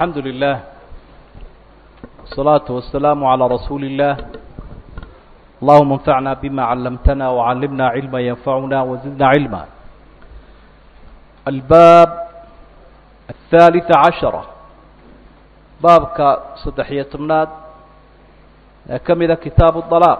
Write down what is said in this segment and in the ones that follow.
الحمد لله والصلاة والسلام على رسول الله اللهم انفعنا بما علمتنا وعلمنا علما ينفعنا وزدنا علما الباب الثالث عشرة baabka saddex-iyo tobnaad ee ka mida kitaabu الطلاaq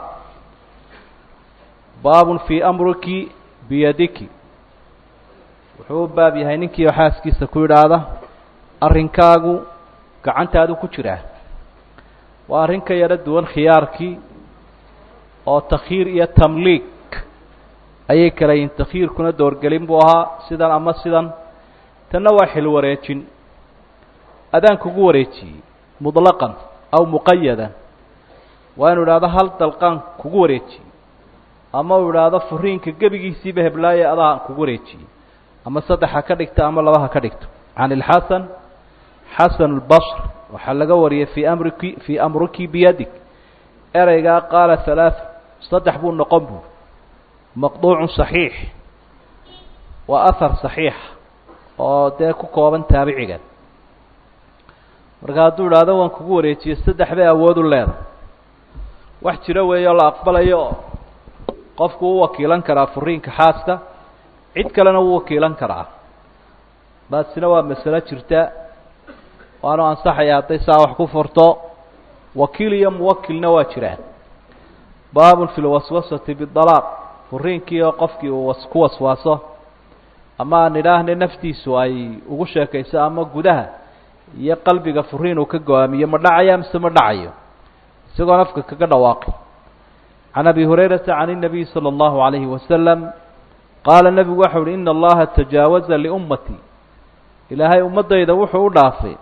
baabun fii amriki biyadiki wuxuu u baab yahay ninkii oo xaaskiisa ku yidhaahda arrinkaagu gacantaadu ku jiraa waa arrin ka yaro duwan khiyaarkii oo takhiir iyo tamliik ayay kala yihin takhiirkuna doorgelin buu ahaa sidan ama sidan tanna waa xil wareejin adaan kugu wareejiyey muطlaqan aw muqayadan waa inu idhahdo hal dalqaan kugu wareejiyey ama uu idhaahdo furiinka gebigiisiiba heblaaye adaa kugu wareejiyey ama saddex ha ka dhigto ama laba ha ka dhigto can ilxasan xasan اlbصr waxaa laga wariyey fii amriki fii amruki biyadig ereygaa qaala halaaث saddex buu noqon buuri maqduucu صaxiix waa ahar صaxiix oo dee ku kooban taabicigan marka hadduu idhaahdo waan kugu wareejiyey saddex bay awoodu leedahay wax jiro weeyo la aqbalayo oo qofku u wakiilan karaa furiinka xaaska cid kalena wuu wakiilan karaa taasina waa masalo jirta waanu ansaxaya hadday saa wax ku furto wakiil iyo muwakilna waa jiraan baabun fi lwaswasati bidalaaq furiinkii oo qofkii uu ku waswaaso ama aan idhaahne naftiisu ay ugu sheekayso ama gudaha iyo qalbiga furiin uu ka go-aamiyo ma dhacaya mise ma dhacayo isagoo nafka kaga dhawaaqi can abi hurayrata can الnabiy salى اllahu عalayhi wasalam qaala nebigu waxau uhi ina allaha tajaawaza liummatii ilaahay ummaddayda wuxuu u dhaafay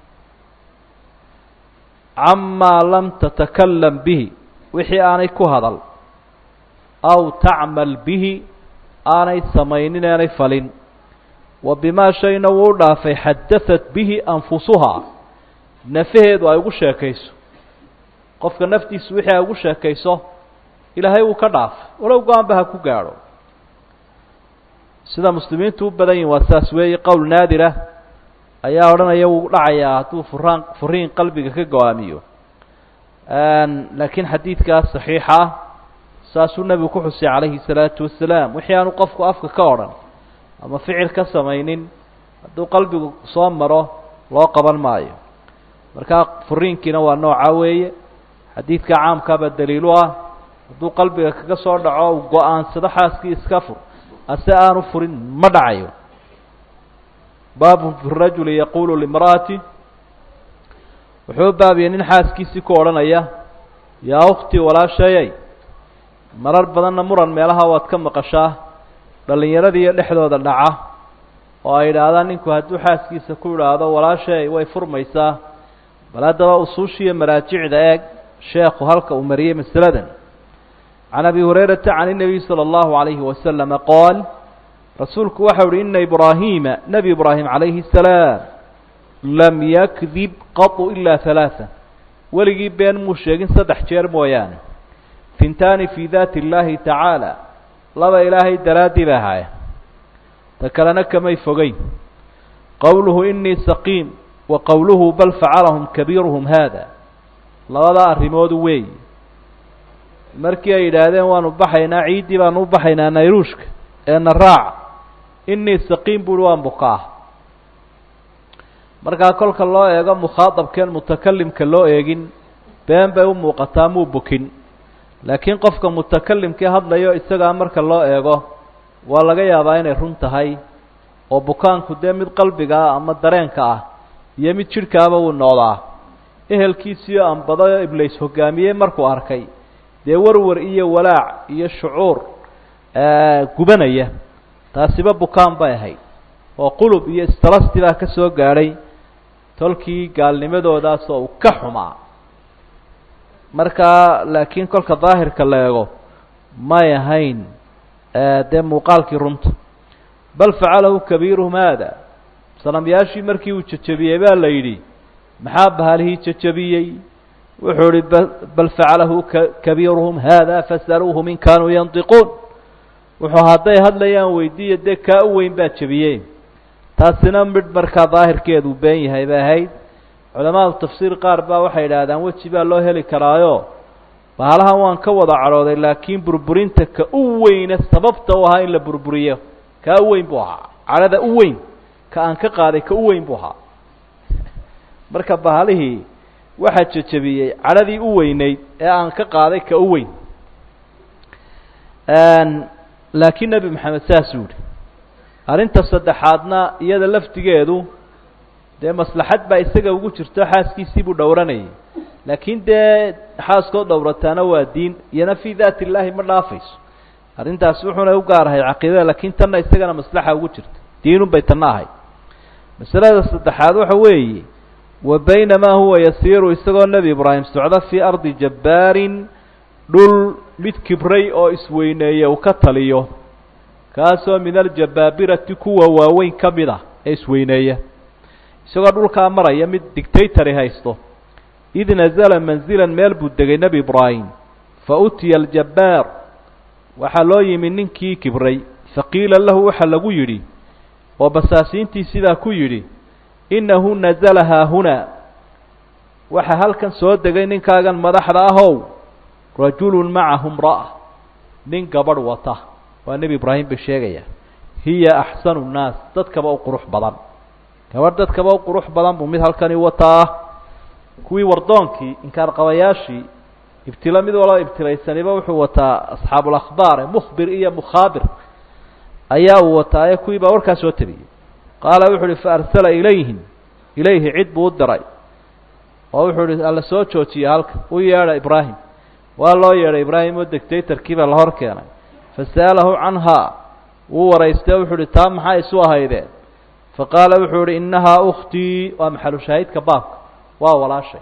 camaa lam tatakalam bihi wixii aanay ku hadal aw tacmal bihi aanay samaynin aanay falin wa bimaa shayna wuu u dhaafay xadaثat bihi anfusuhaa nafaheedu ay ugu sheekayso qofka naftiisu wixii ay ugu sheekayso ilaahay wuu ka dhaafay walow go-aanba ha ku gaadho sida muslimiintu u badan yihin waa saas weeye qowl naadira ayaa odhanaya wuu dhacayaa hadduu furaan furiin qalbiga ka go-aamiyo laakiin xadiidkaas saxiixa ah saasuu nebigu ku xusay calayhi الsalaatu wasalaam wixii aanu qofku afka ka odhan ama ficil ka samaynin hadduu qalbigu soo maro loo qaban maayo markaa furiinkiina waa nooca weeye xadiidka caamkaaba daliilu ah hadduu qalbiga kaga soo dhaco uu go-aansado xaaskii iska fur ase aanu furin ma dhacayo baabun fi rajuli yaqulu limra'ati wuxuu baabiyey nin xaaskiisii ku odhanaya yaa ukhtii walaashayay marar badanna muran meelaha waad ka maqashaa dhallinyaradiiyo dhexdooda dhaca oo ay idhaahdaan ninku hadduu xaaskiisa ku idhaahdo walaashay way furmaysaa bal haddaba usuushiiyo maraajicda eeg sheekhu halka uu mariyey masaladan can abi hurayrata can الnabiy salى اllahu عalayhi wasalama qool rasuulku waxau uhi ina ibraahiima nebi ibraahim calayhi الsalaam lam yakdib qatu ila halaaثa weligii been muu sheegin saddex jeer mooyaane fintaani fi dati اllahi tacaala laba ilaahay daraaddii ba ahaaya ta kalena kamay fogeyn qowluhu inii saqiim wa qowluhu bal facalahum kabiiruhum haada labada arrimoodu weey markii ay yidhaahdeen waanu baxaynaa ciiddii baanu u baxaynaa nayruushka ee na raaca inii saqiim buuhi waan bukaa markaa kolka loo eego mukhaadabkeen mutakalimka loo eegin been bay u muuqataa muu bukin laakiin qofka mutakalimkii hadlayo isagaa marka loo eego waa laga yaabaa inay run tahay oo bukaanku dee mid qalbiga ah ama dareenka ah iyo mid jidhkaaba wuu noqdaa ehelkiisiio anbadayo iblays hogaamiyey markuu arkay dee warwar iyo walaac iyo shucuur gubanaya taasiba bukaan bay ahayd oo qulub iyo istalasti baa ka soo gaadhay tolkii gaalnimadoodaas oo uu ka xumaa markaa laakiin kolka daahirka la eego may ahayn dee muuqaalkii runta bal facalahu kabiiruhum haada sanamyaashii markii uu jejebiyey baa la yidhi maxaa bahalihii jejebiyey wuxuu ihi bal facalahu kabiiruhum haada fasaluuhum in kaanuu yantiquun wuxuu hadday hadlayaan weydiiya dee kaa u weyn baa jebiyey taasina midh markaa daahirkeedu been yahay bay ahayd culamaadu tafsiir qaar baa waxay idhaahdaan weji baa loo heli karaayo bahalahan waan ka wada cadhooday laakiin burburinta ka u weyne sababta u ahaa in la burburiyo kaa u weyn buu ahaa cadhada u weyn ka aan ka qaaday ka u weyn buu ahaa marka bahalihii waxaa jejebiyey cadhadii u weyneyd ee aan ka qaaday ka u weyn laakiin nebi maxamed saasuu yihi arrinta saddexaadna iyada laftigeedu dee maslaxad baa isaga ugu jirto xaaskiisii buu dhowranayay laakiin dee xaaskoo dhowrataana waa diin iyona fii daati illaahi ma dhaafayso arrintaas wuxuuna u gaar ahay caqiidada laakiin tanna isagana maslaxa ugu jirta diinun bay tanna ahay masalada saddexaad waxa weeye wa baynamaa huwa yasiiru isagoo nebi ibraahim socdo fii ardi jabbaarin dhul mid kibray oo isweyneeye uu ka taliyo kaasoo min aljabaabirati kuwa waaweyn ka mid ah ee isweyneeya isagoo dhulkaa maraya mid dictatory haysto id nazala manzilan meel buu degay nebi ibraahim fa utiya aljabbaar waxaa loo yimi ninkii kibray faqiila lahu waxaa lagu yidhi oo basaasiintii sidaa ku yidhi innahu nazala haahunaa waxaa halkan soo degay ninkaagan madaxda ahow rajulun macahu imra'a nin gabadh wata waa nebi ibraahim bay sheegaya hiya axsanu nnaas dadkaba u qurux badan gabadh dadkaba u qurux badan buu mid halkani wataa kuwii wardoonkii inkaar qabayaashii ibtilo mid walba ibtilaysaniba wuxuu wataa asxaabulakhbaar ee mukhbir iyo mukhaabir ayaa uu wataa ee kuwii baa warkaa soo tabiyey qaala wuxu uhi fa arsala ilayhim ilayhi cid buu u diray oo wuxuu ihi alla soo joojiya halka u yeedha ibraahim waa loo yeedhay ibraahim oo dictatorkii baa la hor keenay fasa'alahu canhaa wuu waraystay o wuxuu uhi taa maxaa isu ahaydeen faqaala wuxuu ihi innahaa ukhtii waa maxalu shaahidka baabka waa walaashay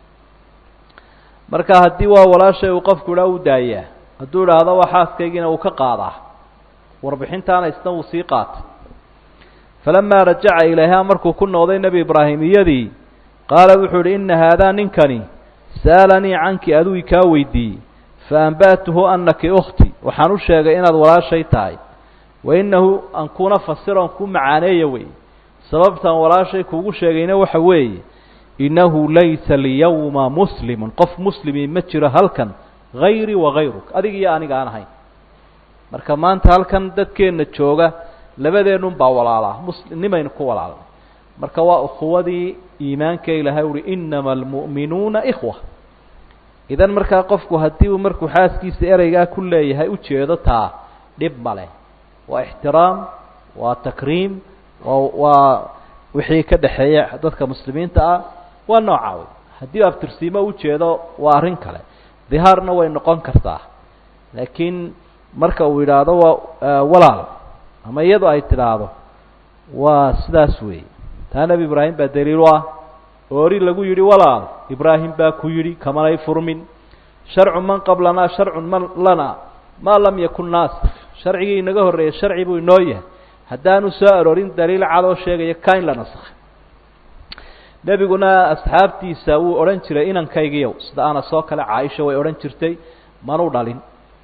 marka haddii waa walaashay uu qofku idhaa u daayaa hadduu idhaahdo waa xaaskaygiina uu ka qaadaa warbixintaana isna wuu sii qaatay falamaa rajaca ilayhaa markuu ku noqday nebi ibraahim iyadii qaala wuxuu idhi inna haadaa ninkani sa'alanii canki aduu kaa weydiiyey fa anba'tuhu annaki ukhti waxaan u sheegay inaad walaashay tahay wa innahu an kuna fasiron ku macaaneeya wey sababtan walaashay kuugu sheegayna waxa weeye innahu laysa lyawma muslimun qof muslimi ma jiro halkan hayrii wagayruk adig iyo aniga aan ahayn marka maanta halkan dadkeenna jooga labadeennun baa walaalaa musnimaynu ku walaalnay marka waa ukhuwadii iimaanka ilaahay uhi inama almu'minuuna ikhwa idan markaa qofku haddii uu markuu xaaskiisa ereygaa ku leeyahay ujeedo taa dhib ma leh waa ixtiraam waa takriim waa waa wixii ka dhexeeya dadka muslimiinta ah waa nooca wey haddii abtirsiimo ujeedo waa arrin kale dihaarna way noqon kartaa laakiin marka uu yidhaahdo waa walaal ama iyadu ay tidhaahdo waa sidaas weeye taa nebi ibraahim baa daliil u ah oori lagu yidhi walaal ibraahim baa ku yidhi kamanay furmin sharcu man qablanaa sharcun man lanaa maa lam yakun naasik sharcigii inaga horreeyay sharci buu inoo yahay haddaanu soo aroorin daliil cad oo sheegaya ka in la nasakhay nebiguna asxaabtiisa wuu odhan jiray inankaygiiyow sida ana soo kale caaisha way odhan jirtay manu dhalin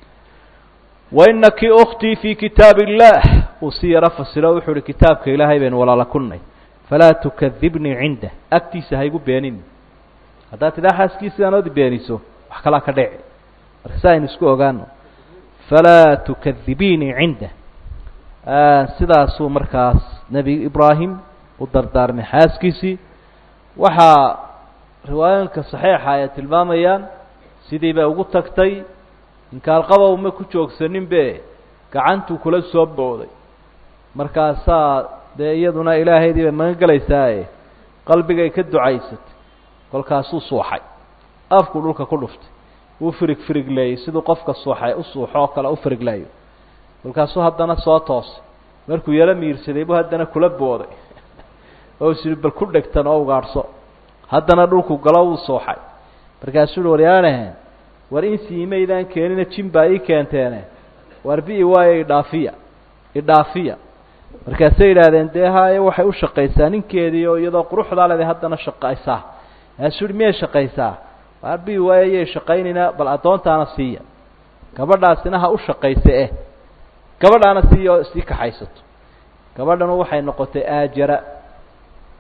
wainaki ukhtii fii kitaab illaah uu si yaro fasiro wuxuu uhi kitaabka ilaahay baynu walaala kunnay falaa tukadibnii cindah agtiisa haygu beenin haddaad tidhaa xaaskiisa anoodi beeniso wax kalaa ka dheci marka si aynu isku ogaano falaa tukadibiinii cindah sidaasuu markaas nebi ibraahim u dardaarmay xaaskiisii waxaa riwaayooyinka saxiixa ay tilmaamayaan sidii bay ugu tagtay inkaalqabow ma ku joogsanin be gacantuu kula soo booday markaasaa dee iyaduna ilaahaydii bay magan gelaysaaye qalbigay ka ducaysatay kolkaasuu suuxay afkuu dhulka ku dhuftay wuu firig firigleeyey siduu qofka suuxay u suuxo oo kale u firigleeyo kolkaasuu haddana soo toosay markuu yaro miirsaday buu haddana kula booday oo is bal ku dhegtan oo ugaadhso haddana dhulku galo wuu suuxay markaasuu uhi waryaanahe war insii imaydaan keenina jin baa ii keenteene war bi-i waayo idhaafiya idhaafiya markaasay yidhaahdeen dee haye waxay u shaqaysaa ninkeedii oo iyadoo quruxdaa leeday haddana shaqaysaa markaasuu uhi miyay shaqaysaa war bi-i waayo yay shaqaynayna bal addoontaana siiya gabadhaasina ha u shaqaysa eh gabadhaana siiya oo sii kaxaysato gabadhanu waxay noqotay aajara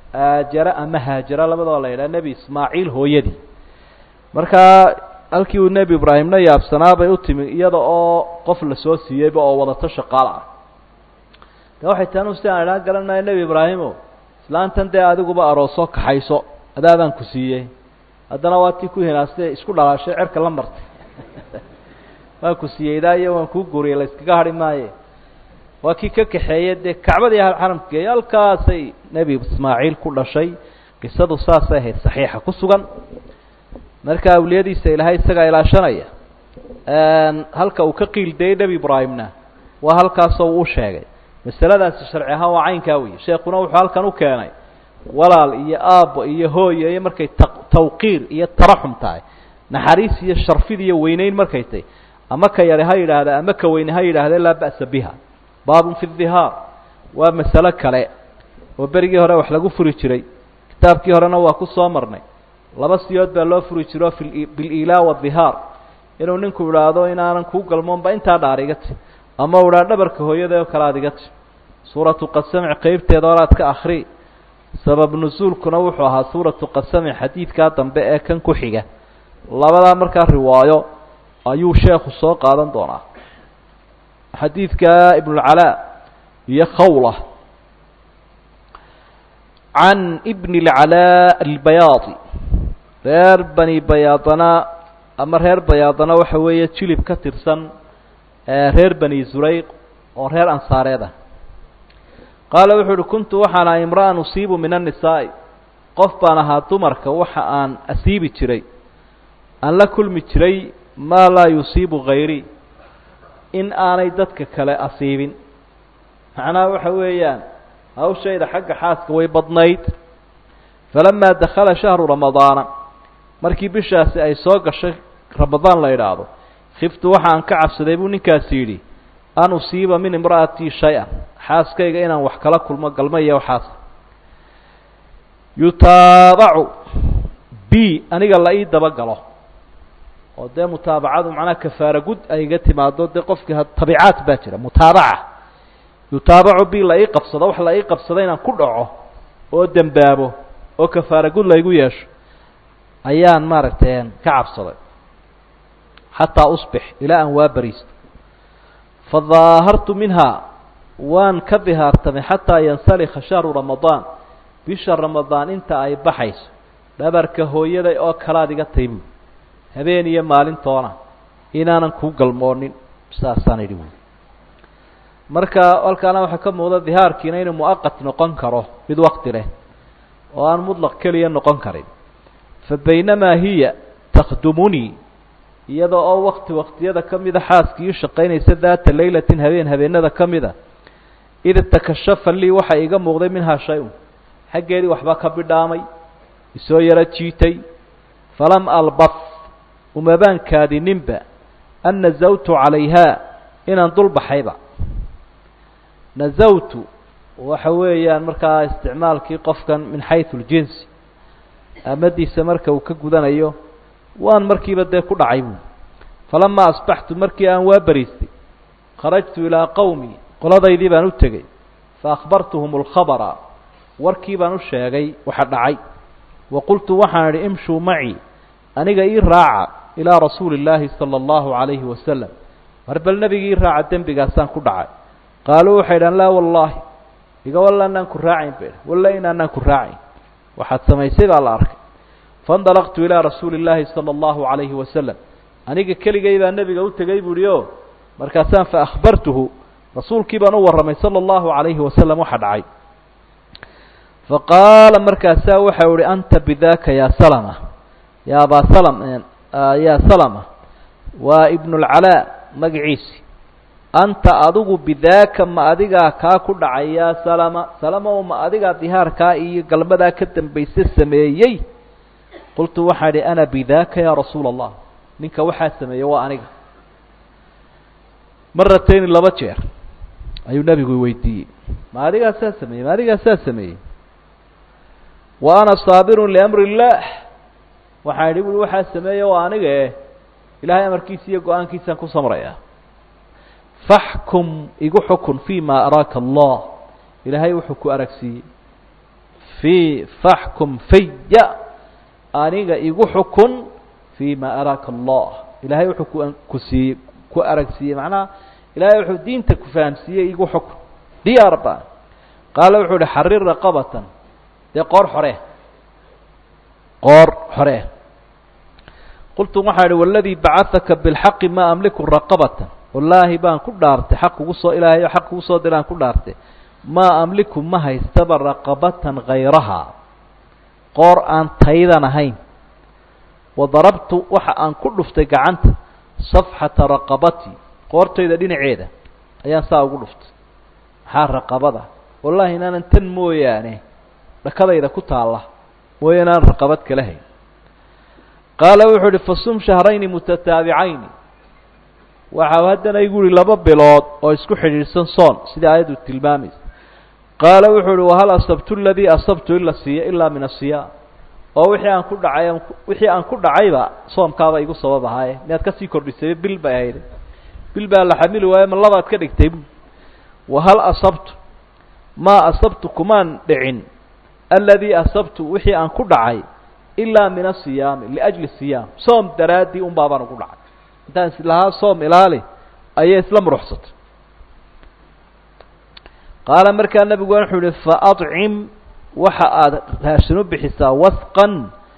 aajara ama haajara labadoo la yidhaha nebi ismaaciil hooyadii markaa halkii uu nebi ibraahimna yaabsanaa bay u timi iyada oo qof la soo siiyeyba oo wadato shaqaal ah de waxay tanu si aan idhaan garan maayo nebi ibraahimo islaantan dee adiguba aroosoo kaxayso adaadaan ku siiyey haddana waa tii ku hinaastay isku dhalaashay cerka la martay waan ku siiyey daa iyo waan kuu guuriyey la iskaga hadhi maaye waa kii ka kaxeeye dee kacbadii ahal xaramka geeyo halkaasay nebi ismaaciil ku dhashay qisadu saasay ahayd saxiixa ku sugan marka awliyadiisa ilaahay isagaa ilaashanaya halka uu ka qiildayey nebi ibraahimna waa halkaasoo uu sheegay masaladaasi sharci ahaan waa caynkaa wey sheekuna wuxuu halkan u keenay walaal iyo aabbo iyo hooyo iyo markay ta tawqiir iyo taraxum tahay naxariis iyo sharfid iyo weyneyn markay tahy ama ka yari ha yidhaahda ama ka weyne ha yidhaahda laa ba'sa biha baabun fi dihaar waa masalo kale oo berigii hore wax lagu furi jiray kitaabkii horena waa ku soo marnay laba siyood baa loo furi jiro fi bililaa wadihaar inuu ninku idhaahdo inaanan kuu galmoonba intaa dhaar iga ti ama u idhaa dhabarka hooyada oo kale aad iga ti suuratu qasamc qeybteeda horaad ka akri sabab nusuulkuna wuxuu ahaa suuratu qasami xadiidkaa dambe ee kan ku xiga labadaa markaa riwaayo ayuu sheekhu soo qaadan doonaa xadiidka ibnulcalaa iyo khawla can ibn اlcalaa albayaadi reer bani bayaadana ama reer bayaadana waxa weeye jilib ka tirsan reer bani zurayq oo reer ansaareed ah qaala wuxuu uhi kuntu waxaan ahay imra'an usiibu min annisaa'i qof baan ahaa dumarka waxa aan asiibi jiray aan la kulmi jiray maa laa yusiibu hayrii in aanay dadka kale asiibin macnaha waxa weeyaan hawshayda xagga xaaska way badnayd falamaa dakhala shahru ramadaana markii bishaasi ay soo gashay ramadaan la idhaahdo khiftu waxa aan ka cabsaday buu ninkaasi yidhi an usiiba min imra'atii shay-an xaaskayga inaan wax kala kulmo galma iyo waxaas yutaabacu b aniga la ii dabagalo oo dee mutaabacadu macnaha kafaara gud ay iga timaado dee qofkii tabiicaad baa jira mutaabaca yutaabacu b la ii qabsado wax la ii qabsado inaan ku dhaco oo dembaabo oo kafaara gud laygu yeesho ayaan maaragtay ka cabsaday xataa usbix ilaa aan waa bariisto fadaahartu minhaa waan ka dihaartamay xataa yansalikha shahru ramadaan bisha ramadaan inta ay baxayso dhabarka hooyaday oo kalaad iga taybu habeen iyo maalintoona inaanan kuu galmoonin saasaan idhi wy marka halkaana waxaa ka muuqda dihaarkiina inuu mu'aqat noqon karo mid wakti leh oo aan mudlaq keliya noqon karin fa baynamaa hiya takhdumunii iyada oo wakti waktiyada ka mida xaaskii u shaqaynaysa daata laylatin habeen habeenada ka mida id takashafa lii waxaa iiga muuqday minhaa shay-un xaggeedii waxba ka bidhaamay isoo yaro jiitay falam albaf umabaan kaadininba an nazawtu calayhaa inaan dul baxayba nazawtu waxa weeyaan markaa isticmaalkii qofkan min xaysu ljinsi amadiisa marka uu ka gudanayo waan markiiba dee ku dhacay buui falamaa asbaxtu markii aan waa bariistay kharajtu ilaa qowmi qoladaydii baan u tegey fa akhbartuhum alkhabara warkii baan u sheegay waxa dhacay wa qultu waxaan idhi imshuu macii aniga ii raaca ilaa rasuuli illaahi sala allahu calayhi wasalam mar bal nebigii ii raaca dembigaasaan ku dhacay qaaluu waxay idhahan laa wallaahi iga walla anaan ku raacayn ba walla inaanaan ku raacayn waxaad samaysay baa la arkay faindalaqtu ilaa rasuuli illaahi sala allahu calayhi wasalam aniga keligay baa nebiga u tegey bu uhi o markaasaan fa akhbartuhu rasuulkii baan u warramay sala allahu calayhi wasalam waxa dhacay fa qaala markaasaa waxau ihi anta bidaaka yaa salama ya abaa salam yaa salama waa ibnulcalaa magaciisi anta adigu bidaaka ma adigaa kaa ku dhacay yaa salama salama o ma adigaa dihaarkaa iyo galmadaa ka dambayse sameeyey qultu waxaan idhi ana bidaaka yaa rasuula allah ninka waxaa sameeyey waa aniga maratayni laba jeer ayuu nebigu weydiiyey ma adigaa saa sameeyey ma adigaa saa sameeyey wa ana saabirun liamri illaah waxaan idhi bui waxaa sameeye waa aniga e ilaahay amarkiisa iyo go-aankiisaan ku samraya faxkum igu xukun fi ma araaka allah ilaahay wuxuu ku aragsiiyey fii faxkum fiya aniga igu xukun fii ma araaka allah ilaahay wuxuu ku ku siiyey ku aragsiiyey macnaha ilaahay wuxuu diinta ku fahamsiiyey igu xukun diyaar ba qaala wuxuu ihi xarir raqabatan dee qoor xore qoor xore qultu waxaa idhi waladii bacahaka bilxaqi ma amliku raqabatan wallaahi baan ku dhaartay xaq kugu soo ilaahay oo xaq kugu soo diraan ku dhaartay maa amliku ma haystaba raqabatan hayrahaa qoor aan taydan ahayn wadarabtu waxa aan ku dhuftay gacanta safxata raqabati qoortayda dhinaceeda ayaan saa ugu dhuftay maxaa raqabada wallahi inaanan tan mooyaane dhakadayda ku taalla mooya inaan raqabad kala hayn qaala wuxuu uhi fasum shahrayni mutataabicayni waxau haddana igu yihi laba bilood oo isku xidhiidhsan soon sidai aayaddu tilmaamaysa qaala wuxuu uhi wahal asabtu ladii asabtu ila siya ilaa min asiyaam oo wixii aan ku dhacay wixii aan ku dhacayba soomkaaba igu sabab ahaaye miyaad kasii kordhisay bil bay ahayd bil baa la xamili waaye ma labaad ka dhigtay bu wahal asabtu maa asabtu kumaan dhicin aladii asabtu wixii aan ku dhacay ilaa min asiyaami liajli siyaam soom daraaddii un baabaan ugu dhacay intaan islahaa soom ilaali ayay isla muruxsatay qaala markaa nabigu wuxuu yihi faacim waxa aada raashin u bixisaa wasqan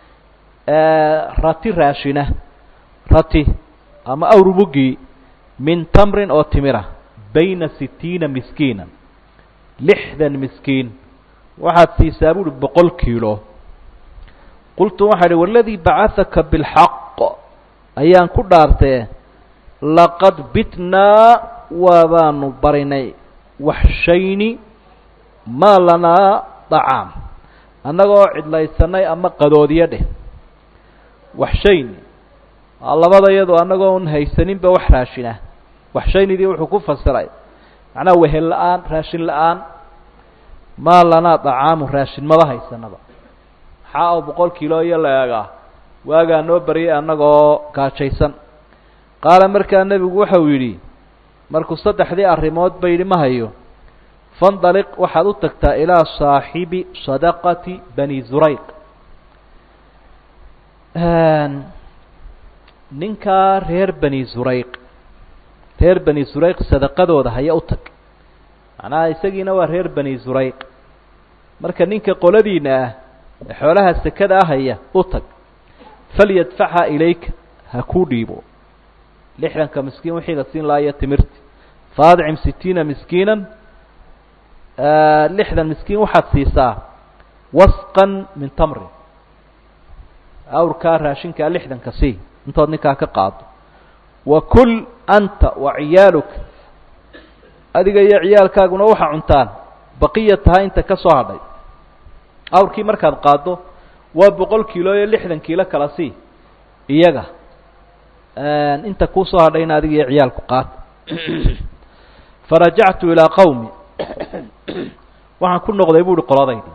rati raashina rati ama awrubugii min tamrin oo timira bayna sitiina miskiina lixdan miskiin waxaad siisaa buuhi boqol kiilo qultu waxaa idhi waladii bacahaka bilxaq ayaan ku dhaartee laqad bitnaa waabaanu barinay waxshayni maa lanaa dacaam annagoo cidlaysanay ama qadoodiyo dheh waxshayni labada iyadoo annagoo un haysaninba wax raashinah waxshaynidii wuxuu ku fasiray macnaha wehel la-aan raashin la-aan maa lanaa dacaamu raashin maba haysanaba maxaa oo boqol kiilo iyo la eegaa waagaa noo baryay annagoo gaajaysan qaala markaa nebigu waxau yidhi markuu saddexdii arrimood ba yidhi ma hayo fandaliq waxaad u tagtaa ilaa saaxibi sadaqati bani zurayq ninkaa reer bani zurayq reer bani zurayq sadaqadooda haya u tag macnaha isagiina waa reer bani zurayq marka ninka qoladiina ah ee xoolaha sekada ah haya u tag falyadfaxa ilayka ha kuu dhiibo lixdanka miskiin wixii la siin lahaa iyo timirti faadcim sitiina miskiinan lixdan miskiin waxaad siisaa wasqan min tamrin awrkaa raashinkaa lixdanka sii intood ninkaa ka qaado wa kul anta wa ciyaaluka adiga iyo ciyaalkaaguna waxaa cuntaan baqiya tahay inta ka soo hadhay awrkii markaad qaado waa boqol kiilo iyo lixdan kiilo kala sii iyaga inta kuu soo hadhayna adiga iyo ciyaalku qaata farajactu ilaa qawmi waxaan ku noqday bu uhi qoladaydii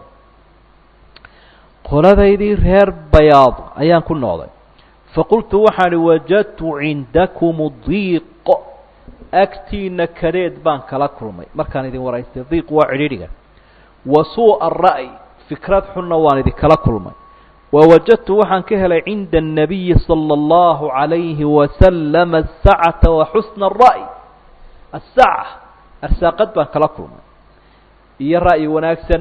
qoladaydii reer bayaad ayaan ku noqday faqultu waxaan ihi wajadtu cindakum diiq agtiina kadeed baan kala kulmay markaan idin waraystay diiq waa cidhiidhiga wa suu'a ra'y fikrad xunna waan idinkala kulmay wawajadtu waxaan ka helay cinda الnabiyi salى اllahu عalayhi wasalama الsacata wa xusna الra'y aلsaca arsaaqad baan kala kulmay iyo ra'yi wanaagsan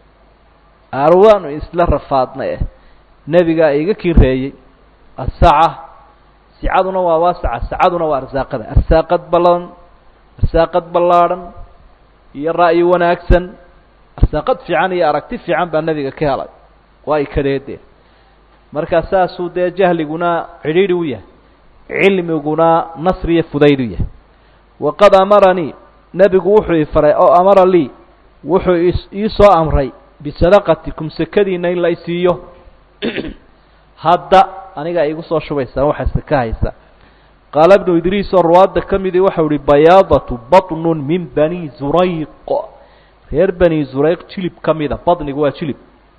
arwaanu isla rafaadna eh nebigaa iga kireeyey asaca sicaduna waa waasaca sacaduna waa arsaaqada arsaaqad ballan arsaaqad ballaadhan iyo ra'yi wanaagsan arsaaqad fiican iyo aragti fiican baa nebiga ka helay waa ay kadeedeen markaa saasuu dee jahliguna cidhiidhi u yahay cilmiguna nasri iyo fudayd u yahay waqad amaranii nebigu wuxuu i faray oo amara lii wuxuu ii soo amray bisadaqatikum sekadiina in la isiiyo hadda anigaa iigu soo shubaysaan waxaa seka haysa qaala bnu idriis oo ruwaadda ka midii waxau ihi bayaadatu baطnun min bani zurayq reer bani zurayq jilib ka mida badnigu waa jilib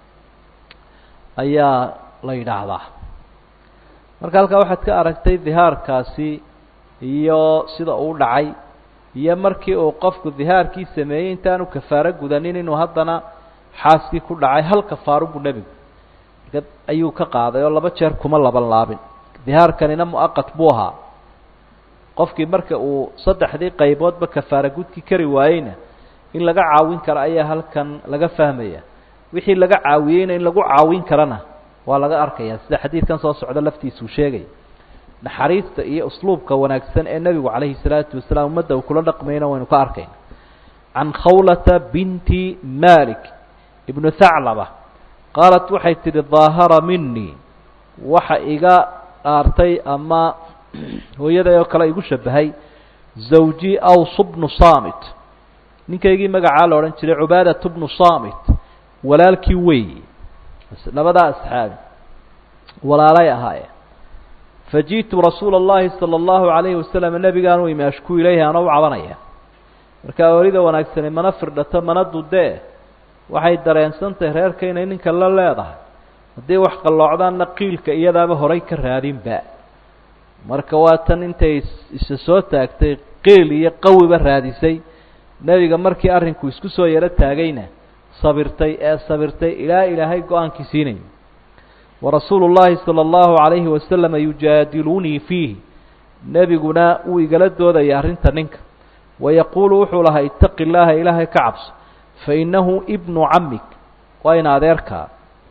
ayaa la yidhaahdaa marka halkaa waxaad ka aragtay dihaarkaasi iyo sida uu dhacay iyo markii uu qofku dihaarkii sameeyey intaanu kafaaro gudanin inuu haddana xaaskii ku dhacay hal kafaaro buu nebigu marka ayuu ka qaaday oo laba jeer kuma laban laabin dihaarkanina mu'aqat buu ahaa qofkii marka uu saddexdii qayboodba kafaara gudki kari waayeyna in laga caawin karo ayaa halkan laga fahmaya wixii laga caawiyeyna in lagu caawin karana waa laga arkaya sida xadiidkan soo socda laftiisuu sheegaya naxariista iyo usluubka wanaagsan ee nebigu calayhi salaatu wasalaam ummadda uu kula dhaqmayna waynu ka arkayna can khawlata binti malik ibnu thaclaba qaalat waxay tidhi daahara minii waxa iga dhaartay ama hooyaday oo kale igu shabahay zawji aws bnu samit ninkaygii magacaa la odhan jiray cubaadat bnu samit walaalkii weeyi labadaa asxaabi walaalay ahaayeen faji'tu rasuula اllahi salى اllahu alayhi wasalam nebigaan u imi ashku ilayhi anoo u cabanaya marka oorida wanaagsani mana firdhato mana dudee waxay dareensantahay reerka inay ninka la leedahay haddii wax qalloocdaanna qiilka iyadaaba horay ka raadinba marka waa tan intay isa soo taagtay qiil iyo qawiba raadisay nebiga markii arrinku isku soo yaro taagayna sabirtay ee sabirtay ilaa ilaahay go-aankii siinayo warasuulu llaahi sala allahu calayhi wasalama yujaadilunii fiihi nebiguna wuu igala doodaya arrinta ninka wayaquulu wuxuu lahaa itaqi llaaha ilaahay ka cabso fainahu ibnu camik waa in adeerkaa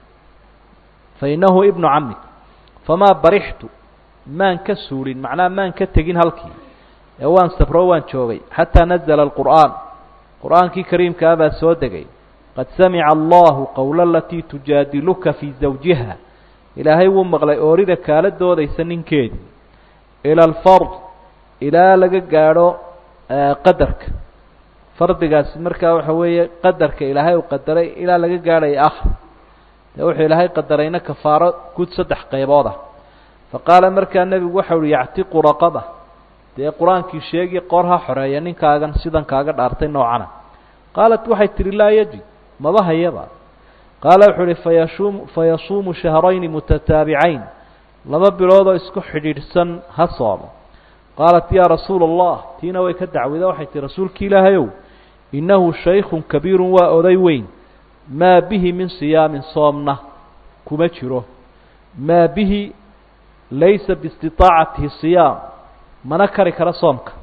fainahu ibnu camik famaa barixtu maan ka suulin macnaha maan ka tegin halkii ee waan sabro waan joogay xataa nazla alqur'aan qur'aankii kariimkaa baa soo degay qad samica allahu qowla alatii tujaadiluka fii zawjiha ilaahay wuu maqlay oorida kaala doodaysa ninkeedii ila alfard ilaa laga gaadho qadarka fardigaasi markaa waxa weeye qadarka ilaahay uu qadaray ilaa laga gaadhaya akhir dee wuxuu ilaahay qadarayna kafaaro guud saddex qaybood ah fa qaala markaa nebigu waxa uhi yactiqu raqaba dee qur-aankii sheegi qoor ha xoreeya ninkaagan sidan kaaga dhaartay noocana qaalat waxay tihi laa yajid maba hayaba qaala wuxuu uhi fayashuum fayasuumu shahrayni mutataabicayn laba biloodoo isku xidhiidhsan ha soomo qaalat yaa rasuula allah tiina way ka dacwida waxay tihi rasuulki ilaahayow innahu shaykun kabiirun waa oday weyn maa bihi min siyaamin soomna kuma jiro maa bihi laysa biistiطaacatihi siyaam mana kari kara soomka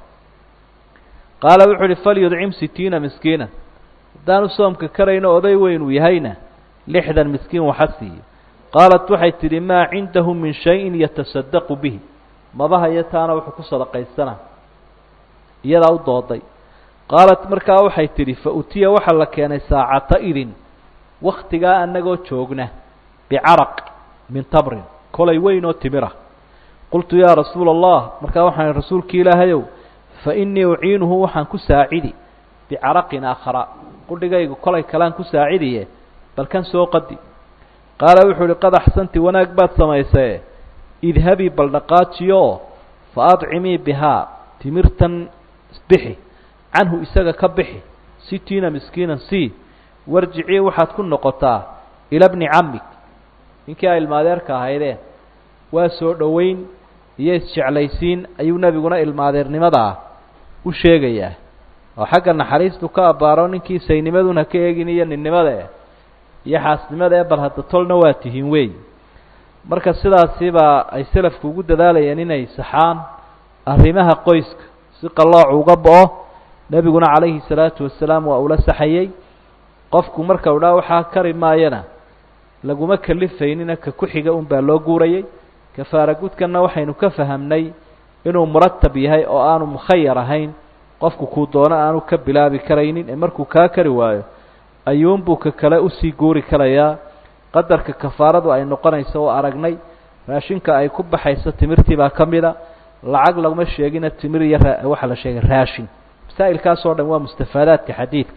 qaala wuxuu uhi falyudcim sitiina miskiina haddaanu soomka karayno oday weyn uu yahayna lixdan miskiin waxa siiyo qaalat waxay tidhi maa cindahu min shayin yatasadaqu bihi maba hayo taana wuxuu ku sadaqaysana iyadaa u dooday qaalat markaa waxay tidhi fa utiya waxaa la keenay saacata idin waktigaa annagoo joogna bicaraq min tamrin kolay weyn oo timira qultu yaa rasuula allah markaa waxaan rasuulki ilaahayow fa innii uciinuhu waxaan ku saacidi bicaraqin aakhara qudhigaygu kolay kalaan ku saacidiye bal kan soo qadi qaala wuxuu uhi qad axsanti wanaag baad samaysae idhabii bal dhaqaajiyooo fa adcimii bihaa timirtan bixi canhu isaga ka bixi sitiina miskiinan sii warjicii waxaad ku noqotaa ila bni camig ninkii ay ilmaadeerka ahaydeen waa soo dhoweyn iyo isjeclaysiin ayuu nebiguna ilmaadeernimadaa u sheegayaa oo xagga naxariistu ka abbaaro ninkii saynimaduna ka eegin iyo ninnimada iyo xaasnimada ee bal hadda tolna waa tihiin weey marka sidaasibaa ay selafku ugu dadaalayeen inay saxaan arrimaha qoyska si qallooc uga bo-o nebiguna calayhi salaatu wasalaam waa ula saxayey qofku marka u dhaa waxaa kari maayana laguma kalifaynina ka ku-xiga un baa loo guurayay kafaara gudkanna waxaynu ka fahamnay inuu muratab yahay oo aanu mukhayar ahayn qofku kuu doono aanu ka bilaabi karaynin ee markuu kaa kari waayo ayuunbuu ka kale usii guuri karayaa qadarka kafaaradu ay noqonayso oo aragnay raashinka ay ku baxayso timirtii baa ka mida lacag laguma sheegina timir iyo waxaa la sheegay raashin masaa'ilkaas oo dhan waa mustafaadaadka xadiidka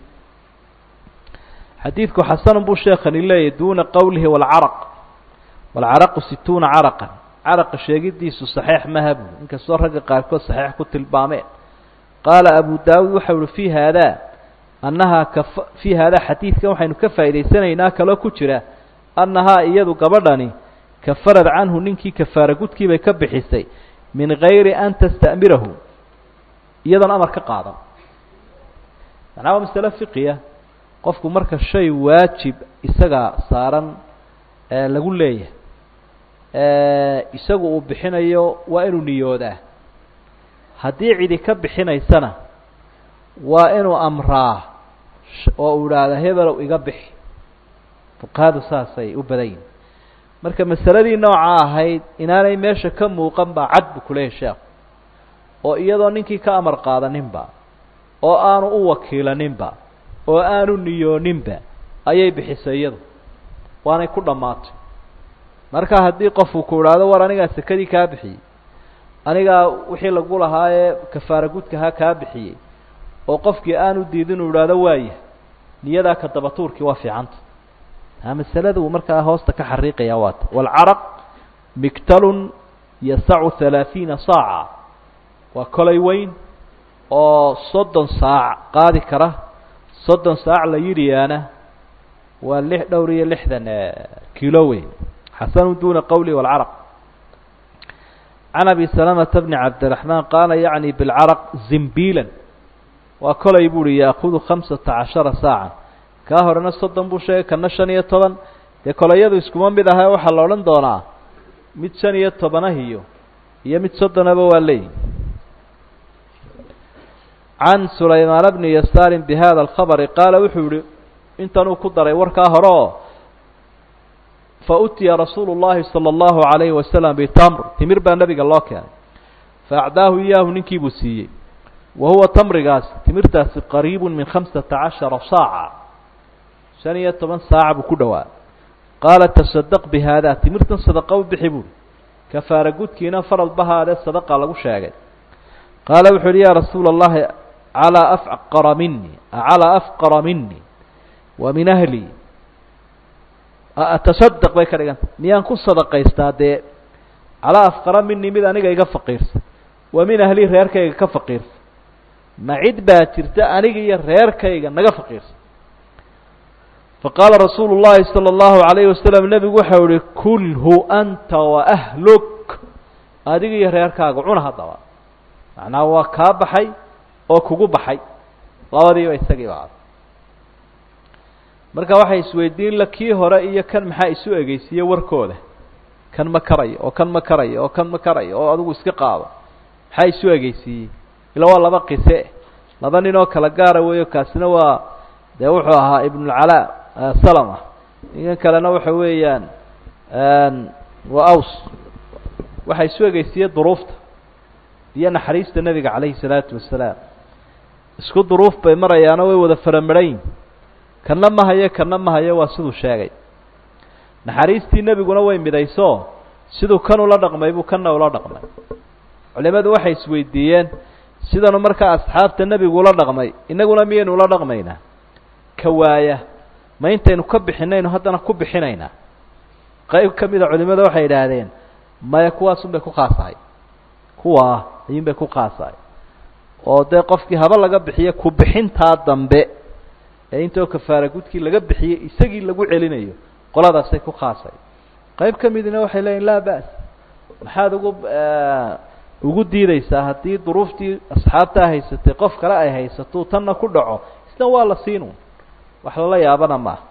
xadiidku xasanun buu sheekani leeyahy duuna qowlihi walcaraq walcaraqu situuna caraqan caraqa sheegidiisu saxiix maha buu inkastoo ragga qaarkood saxiix ku tilmaameen qaala abu daawuud waxau uhi fii haadaa annahaa ka fii haadaa xadiidkan waxaynu ka faa'idaysanaynaa kaloo ku jira annahaa iyadu gabadhani kafarad canhu ninkii kafaara gudkii bay ka bixisay min gayri an tasta'mirahu iyadoon amar ka qaadan macnaa waa masale fiqiya qofku marka shay waajib isaga saaran lagu leeyahay isagu uu bixinayo waa inuu niyoodaa haddii cidi ka bixinaysana waa inuu amraa oo uu idhaahda hebelow iga bixi fuqahadu saasay u badan yihin marka masaladii nooca ahayd inaanay meesha ka muuqan baa cad buu kuleeyahy sheekhu oo iyadoo ninkii ka amar qaadaninba oo aanu u wakiilaninba oo aanu niyooninba ayay bixisay iyadu waanay ku dhammaatay marka haddii qofku ku idhaahdo war anigaa sekadii kaa bixiyey anigaa wixii lagu lahaa ee kafaara gudkahaa kaa bixiyey oo qofkii aanu diidin uu idhaahdo waaya niyadaa ka dabatuurkii waa fiicanta a masalada uu markaa hoosta ka xariiqaya waata waalcaraq migtalun yasacu halaaثiina saaca waa kolay weyn oo soddon saac qaadi kara soddon saac la yidhiyaana waa lix dhowr iyo lixdan kilo weyn xasanu duna qowli wاlcaraq can abi salamata bni cabdiraxmaan qaala yacni bilcaraq zimbiilan waa kolay bu uhi yaakudu khamsata cashara saaca kaa horena soddon buu sheegay kana shan iyo toban dee kolayadu iskuma mid aha waxaa la odhan doonaa mid shan iyo tobanahiyo iyo mid soddonaba waa leeyihi can sulaymaan bni yasaarin bi hada alkhabari qaala wuxuu yihi intanuu ku daray warkaa hore oo fautiya rasuulu llahi salى اllahu alayhi wasalam bitamr timir baa nebiga loo keenay faacdaahu iyaahu ninkii buu siiyey wa huwa tamrigaasi timirtaasi qariibu min khamsata cashara saaca shan iyo toban saaca buu ku dhowaa qaala tasadaq bi haada timirtan sadaqa u bixi buuri kafaara gudkiina faral bahaadee sadaqa lagu sheegay qaala wuxuu yihi ya rasuula اllahi calaa afqara mini acalaa afqara mini wa min ahli atasadaq bay ka dhiganta miyaan ku sadaqaystaa dee calaa afqara mini mid aniga iga faqiirsan wa min ahli reerkayga ka faqiirsan ma cid baa jirta aniga iyo reerkayga naga faqiirsan faqaala rasuulu llahi salى اllahu alayhi wasalam nebigu waxau ihi kulhu anta waahluk adiga iyo reerkaaga cuna haddaba macnaha waa kaa baxay oo kugu baxay labadiiba isagiiba ad marka waxay isweydiin la kii hore iyo kan maxaa isu egeysiiye warkooda kan ma karayo oo kan ma karayo oo kan ma karayo oo adigu iska qaado maxaa isu egeysiiyey ila waa laba qise laba nin oo kala gaara weeyo kaasina waa dee wuxuu ahaa ibnulcalaa salama ninkan kalena waxa weeyaan waa aws waxaa isu egeysiiyey duruufta iyo naxariista nebiga calayhi salaatu wasalaam isku duruuf bay marayaano way wada faramarayn kana ma hayo kana ma hayo waa siduu sheegay naxariistii nebiguna way midayso siduu kan ula dhaqmay buu kanna ula dhaqmay culimadu waxay isweydiiyeen sidanu markaa asxaabta nebigu ula dhaqmay innaguna miyaynu ula dhaqmaynaa ka waaya ma intaynu ka bixinaynu haddana ku bixinaynaa qayb ka mida culimada waxay idhaahdeen maya kuwaasun bay ku khaasahay kuwaa ayuun bay ku khaasahay oo dee qofkii haba laga bixiyo ku bixintaa dambe ee intoo kafaara gudkii laga bixiyey isagii lagu celinayo qoladaasay ku khaasay qayb ka midina waxay leeyihin laa ba's maxaad ugu ugu diideysaa haddii duruuftii asxaabtaa haysatay qof kale ay haysato tanna ku dhaco isna waa la siinu wax lala yaabana maaha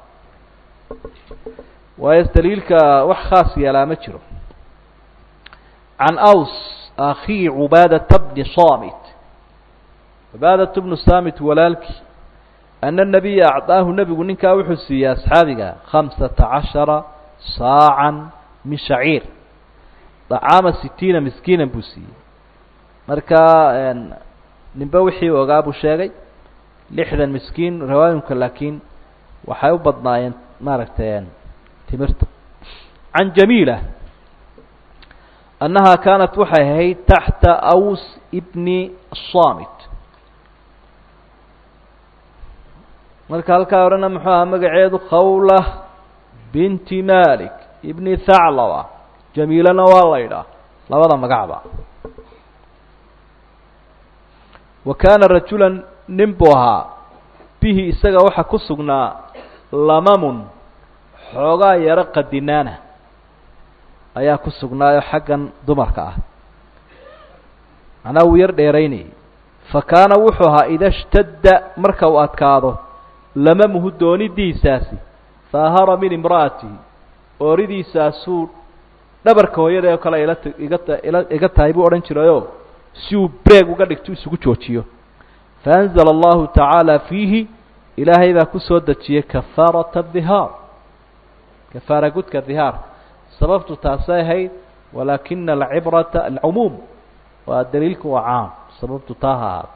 waayo daliilka wax khaas yeelaa ma jiro can aws akii cubaadata bni samit cubaadatu bnu samit walaalkii ana nabiya acdaahu nebigu ninkaa wuxuu siiyey asxaabiga khamsata cashara saacan min shaciir dacaama sitiina miskiinan buu siiyey marka ninbe wixii ogaa buu sheegay lixdan miskiin riwaayinka laakiin waxay u badnaayeen maaragtay timirta can jamiila annaha kaanat waxay ahayd taxta aws bni samit marka halkaa odhana muxuu ahaa magaceedu khawla binti malik ibni thaclaba jamiilana waa la ydhaah labada magacba wa kaana rajulan nin buu ahaa bihi isaga waxaa ku sugnaa lamamun xoogaa yaro qadinaana ayaa ku sugnaayo xaggan dumarka ah macnaa wuu yar dheeraynayay fa kaana wuxuu ahaa ida shtadda marka uu adkaado lamamuhu doonidiisaasi daahara min imra'atihi ooridiisaasuu dhabarka hooyada oo kale ila iga iga tahay buu odhan jirayoo si uu breeg uga dhigto isugu joojiyo faanzala allahu tacaala fiihi ilaahay baa ku soo dejiyey kafaarata dihaar kafaara gudka dihaar sababtu taasay ahayd walaakina alcibrata alcumuum waa daliilku waa caam sababtu taa ha ahaato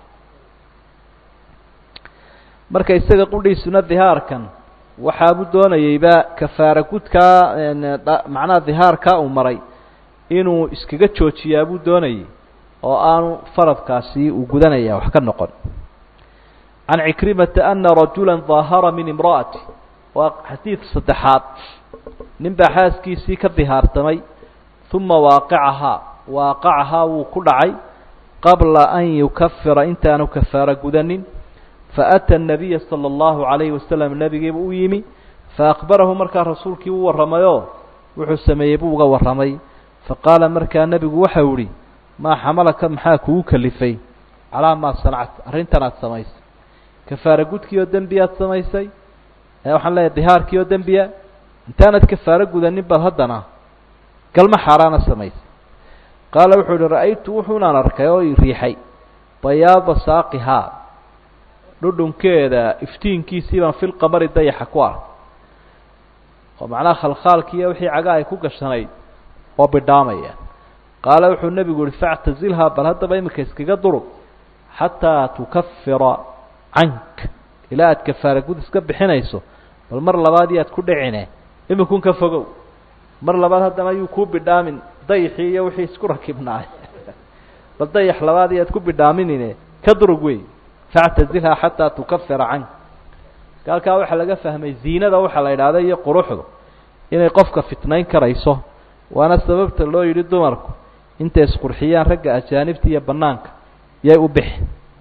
marka isaga qudhiisuna dihaarkan waxaabuu doonayeyba kafaara gudkaa macnaha dihaarkaa uu maray inuu iskaga joojiyaabuu doonayey oo aanu faradkaasi uu gudanaya wax ka noqon can cikrimata ana rajula daahara min imra'ati waa xadiid saddexaad nin baa xaaskiisii ka dihaartamay uma waaqicahaa waaqacahaa wuu ku dhacay qabla an yukafira intaanu kafaara gudanin faأtى الnabiya salى اllahu عalayhi wasalam nebigiiba u yimi faakbarahu markaa rasuulkii u warramayoo wuxuu sameeyey buu uga warramay faqaala markaa nebigu waxau ihi maa xamalaka maxaa kugu kalifay calaa maa sanacta arrintan aad samaysay kafaara gudkii oo dembi aad samaysay waxaan leeyahy dihaarkii oo dembiya intaanad kafaaro gudanin baad haddana galma xaaraana samaysay qaala wuxuu ihi ra'aytu wuxuunaan arkay oo i riixay bayaada saaqihaa dhudhunkeeda iftiinkiisii baan fil qamari dayaxa ku arkay oo macnaha khalkhaalkiiyo wixii caga ay ku gashanayd oo bidhaamayaan qaala wuxuu nebigu yihi factazilhaa bal haddaba iminka iskaga durug xataa tukafira cank ilaa aad kafaara gud iska bixinayso bal mar labaad iyaad ku dhicine iminkun ka fogow mar labaad haddana ayuu kuu bidhaamin dayaxii iyo wixii isku rakibnaay bal dayax labaad iyaad ku bidhaaminine ka durug wey factazilhaa xataa tukafira cank halkaa waxaa laga fahmay ziinada waxaa la idhaahda iyo quruxdu inay qofka fitnayn karayso waana sababta loo yidhi dumarku intay isqurxiyaan ragga ajaanibta iyo banaanka yay u bixi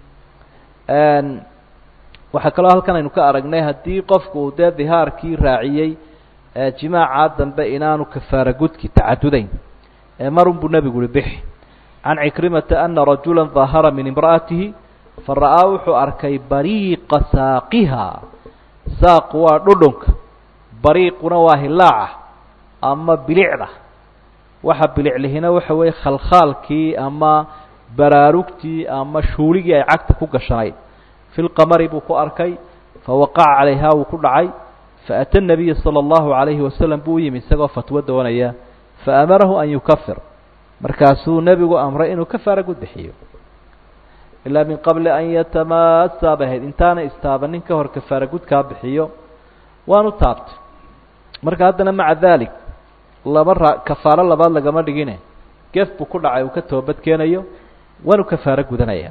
waxaa kaloo halkan aynu ka aragnay haddii qofku uu dee dihaarkii raaciyey jimaacaa dambe inaanu kafaara gudki tacadudayn marun buu nebigu uhi bixi can cikrimata ana rajula daahara min imra'atihi fara'aa wuxuu arkay bariiqa saaqiha saaqu waa dhudhunka bariiquna waa hilaaca ama bilicda waxa biliclihina waxa weeye khalkhaalkii ama baraarugtii ama shuuligii ay cagta ku gashanayd fi lqamari buu ku arkay fawaqaca calayhaa wuu ku dhacay faata nabiya sala allahu calayhi wasalam buu u yimi isagoo fatwo doonaya faamarahu an yukafir markaasuu nebigu amray inuu kafaara gud bixiyo ilaa min qabli an yatamaasaa bay ahayd intaana istaabanin ka hor kafaara gudkaa bixiyo waanu taabtay marka haddana maca dalik laba ra kafaaro labaad lagama dhigine gef buu ku dhacay uu ka toobad keenayo waanu kafaaro gudanaya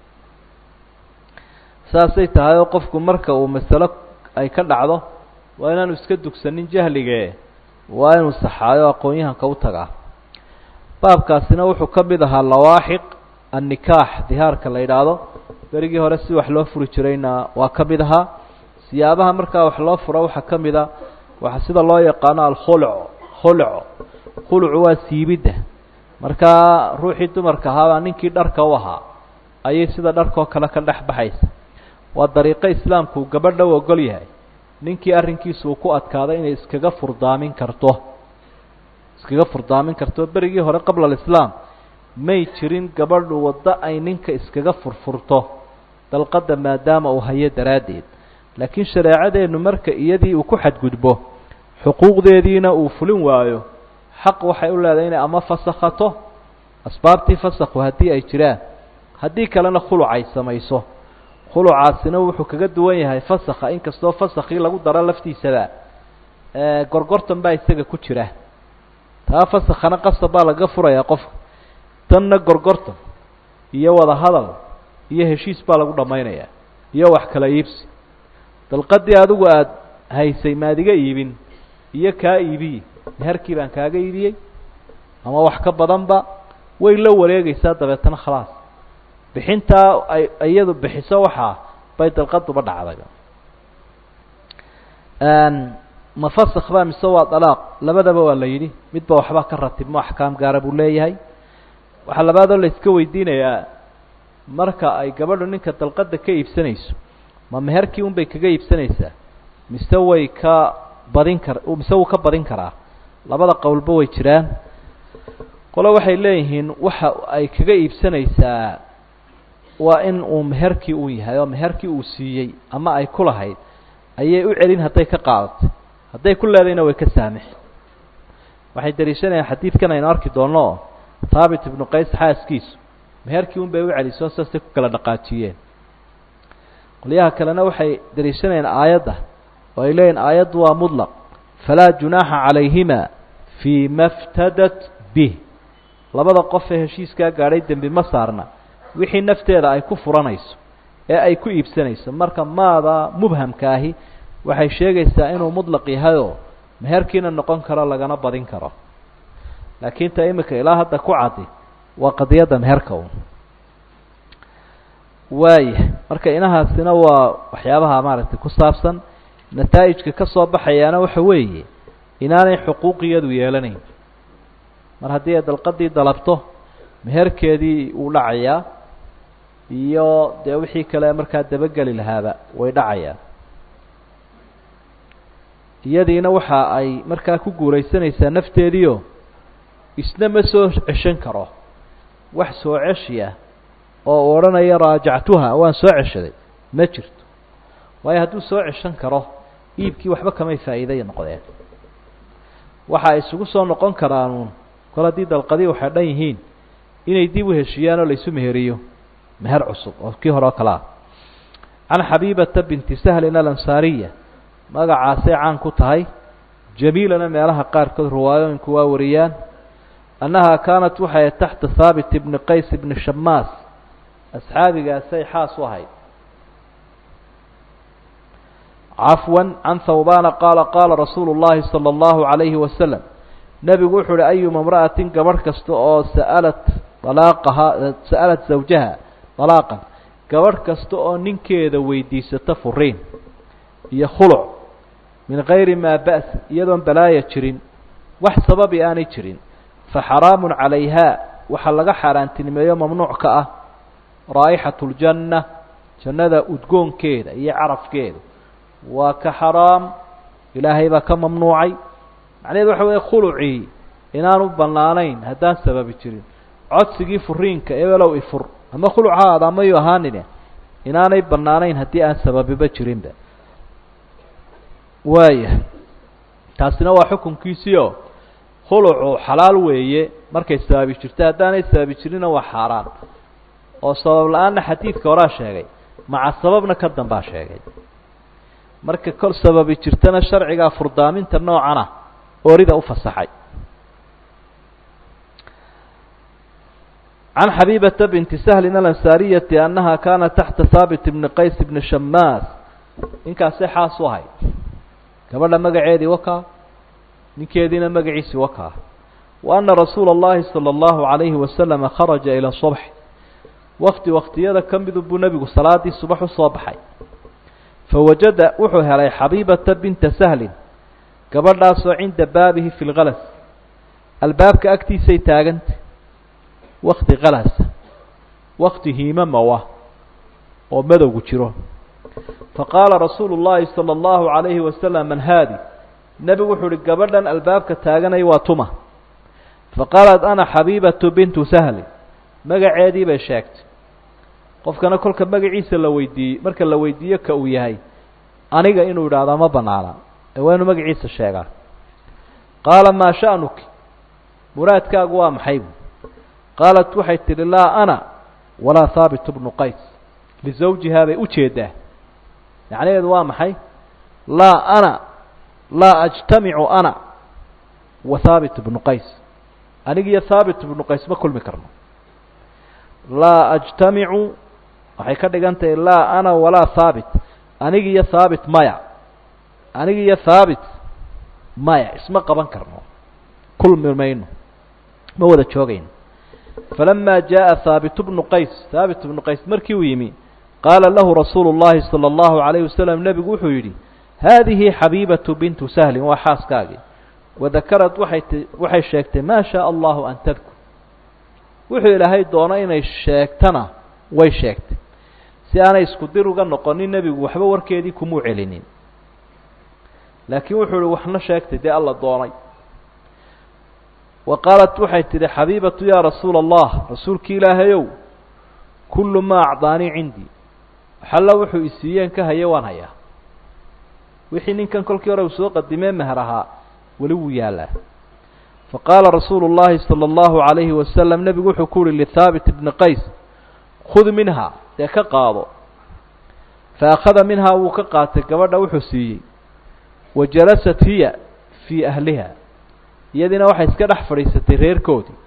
saasay tahay oo qofku marka uu masalo ay ka dhacdo waa inaanu iska dugsanin jahlige waa inuu saxaayo aqoon-yahanka u tagaa baabkaasina wuxuu ka mid ahaa lawaaxiq annikaax dihaarka la yidhaahdo berigii hore si wax loo furi jirayna waa ka mid ahaa siyaabaha markaa wax loo furo waxaa ka mid a waxa sida loo yaqaano alkhulco khulco khulucu waa siibidda markaa ruuxii dumarka ahaabaa ninkii dharka u ahaa ayay sida dharkoo kale ka dhex baxaysa waa dariiqo islaamku uu gabadha u ogol yahay ninkii arrinkiisu uu ku adkaaday inay iskaga furdaamin karto iskaga furdaamin karto berigii hore qabla alislaam may jirin gabadhu waddo ay ninka iskaga furfurto dalqadda maadaama uu hayo daraaddeed laakiin shareecadeennu marka iyadii uu ku xadgudbo xuquuqdeediina uu fulin waayo xaq waxay u leedahay inay ama fasakhato asbaabtii fasakhu haddii ay jiraan haddii kalena khuluc ay samayso khulucaasina wuxuu kaga duwan yahay fasakha inkastoo fasakhii lagu daro laftiisaba gorgortan baa isaga ku jira taa fasakhana qasab baa laga furayaa qofka tanna gorgortan iyo wada hadal iyo heshiis baa lagu dhammaynayaa iyo wax kala iibsi dalqadii adigu aada haysay maadiga iibin iyo kaa iibiyi meherkii baan kaaga iibiyey ama wax ka badanba way la wareegaysaa dabeetana khalaas bixintaa ay iyadu bixiso waxaa bay dalqaduba dhacday ma fasakh ba mise waa dalaaq labadaba waa la yidhi midba waxba ka ratibmo axkaam gaara buu leeyahay waxaa labaadoo la iska weydiinayaa marka ay gabadhu ninka dalqadda ka iibsanayso ma meherkii un bay kaga iibsanaysaa mise way ka badin kar mise wuu ka badin karaa labada qowlba way jiraan qole waxay leeyihiin waxa ay kaga iibsanaysaa waa in uu meherkii uu yahay oo meherkii uu siiyey ama ay ku lahayd ayay u celin hadday ka qaadatay hadday ku leedayna way ka saamixi waxay daliishanayaan xadiidkan aynu arki doonno oo thaabit ibnu qays xaaskiisu meherkii un bay u celiso saasay ku kala dhaqaajiyeen qolyaha kalena waxay daliishanayaan aayadda oo ay leeyihin aayaddu waa mudlaq falaa junaaxa calayhima fii ma ftadat bih labada qof ee heshiiskaa gaadhay dembi ma saarna wixii nafteeda ay ku furanayso ee ay ku iibsanayso marka maada mubhamka ahi waxay sheegaysaa inuu mudlaq yahayoo meherkiina noqon karo lagana badin karo laakiin ta imika ilaa hadda ku caddi waa qadiyadda meherka un waaya marka inahaasina waa waxyaabaha maaragtay ku saabsan nataa'ijka ka soo baxayaana waxa weeye inaanay xuquuqiyadu yeelanayn mar haddii ay dalqadii dalabto meherkeedii uu dhacayaa iyo dee wixii kale markaa dabageli lahaaba way dhacayaan iyadiina waxa ay markaa ku guulaysanaysaa nafteediio isna ma soo ceshan karo wax soo ceshiya oo uu odhanaya raajactuha waan soo ceshaday ma jirto waayo hadduu soo ceshan karo iibkii waxba kamay faa'iiday noqdeen waxa ay isugu soo noqon karaanuun kol haddii dalqadii waxay dhan yihiin inay dib u heshiiyaan oo laysu meheriyo meher cusub oo kii hore oo kale ah can xabiibata binti sahlin alansaariya magacaasay caan ku tahay jamiilana meelaha qaarkood riwaayooyinku waa wariyaan annahaa kaanat waxay taxta haabit ibni qays ibni shamaas asxaabigaasay xaas u ahayd cafwan can thawbana qaala qaala rasuulu llahi sala allahu calayhi wasalam nebigu wuxuu uhi ayuma imra'atin gabadh kasta oo sa'alat alaaqahaa sa'alat zawjaha dalaaqan gabadh kasta oo ninkeeda weydiisata furiin iyo khuluc min gayri maa ba's iyadoon balaaya jirin wax sababi aanay jirin fa xaraamun calayhaa waxaa laga xaaraantinimeeyo mamnuuc ka ah raa'ixatu ljanna jannada udgoonkeeda iyo carafkeeda waa ka xaraam ilaahay baa ka mamnuucay macnaheedu waxa weeye khulucii inaanu bannaanayn haddaan sababi jirin codsigii furiinka ebelow ifur ama khuluc ha aada amayu ahaanine inaanay bannaanayn haddii aan sababiba jirinba waaya taasina waa xukunkiisiio khulucu xalaal weeye markay sababi jirto haddaanay sababi jirinna waa xaaraan oo sabab la-aanna xadiidka horaa sheegay maca sababna ka dambaa sheegay marka kol sababi jirtana sharcigaa furdaaminta noocana orida u fasaxay can xabiibata binti sahlin alansaariyati annaha kaanat taxta haabit ibni qays ibni shamaas ninkaasay xaas u ahayd gabadha magaceedii wakaa ninkeediina magaciisii wakaa wa ana rasuula اllahi salى اllahu عalayhi wasalama kharaja ilى subx wakti waktiyada ka midu buu nebigu salaadii subax usoo baxay fawajada wuxuu helay xabiibata binta sahlin gabadhaasoo cinda baabihi fi lgalas albaabka agtiisay taaganta wakti kalasa wakti hiimamawa oo madowgu jiro faqaala rasuulu llaahi salى اllahu عalayhi wasalam man haadi nebigu wuxuu uhi gabadhan albaabka taaganay waa tuma faqaalat ana xabiibatu bintu sahli magaceedii bay sheegtay qofkana kolka magaciisa la weydiiyey marka la weydiiyo ka uu yahay aniga inuu idhaahdaa ma banaana ee waa inuu magaciisa sheegaa qaala maa sha'nuki muraadkaagu waa maxay bu qaalat waxay tidhi laa ana walaa haabit bnu qays lisawjihaa bay ujeedaa macnaheedu waa maxay laa ana laa ajtamicu ana wa haabit bnu qays anigiyo haabit bnu qays ma kulmi karno laa ajtamicu waxay ka dhigan tahay laa ana walaa haabit anigiyo haabit maya anigiyo haabit maya isma qaban karno kulmi mayno ma wada joogayno falama jaءa haabit bnu qays haabit bnu qays markii uu yimi qaala lahu rasuulu اllahi salى اllahu عalayه wasalam nebigu wuxuu yidhi haadihi xabiibatu bintu sahlin waa xaaskaagii wadakarad waxay t waxay sheegtay maa shaء allahu an tadkur wuxuu ilaahay doono inay sheegtana way sheegtay si aanay isku dir uga noqonin nebigu waxba warkeedii kumuu celinin laakiin wuxuu ihi waxna sheegtay dee alla doonay wa qaalat waxay tidhi xabiibatu yaa rasuula allah rasuulkii ilaahayow kullu maa acdaanii cindii waxalla wuxuu isiiyeen ka haya waan hayaa wixii ninkan kolkii hore uu soo qadimee meher ahaa weli wuu yaallaa faqaala rasuulu llaahi sala allahu calayhi wasalam nebigu wuxuu ku uhi lithaabit ibni qays khud minhaa dee ka qaado fa akhada minhaa wuu ka qaatay gabadha wuxuu siiyey wa jalasat hiya fii ahliha iyadiina waxay iska dhex fadhiisatay reerkoodii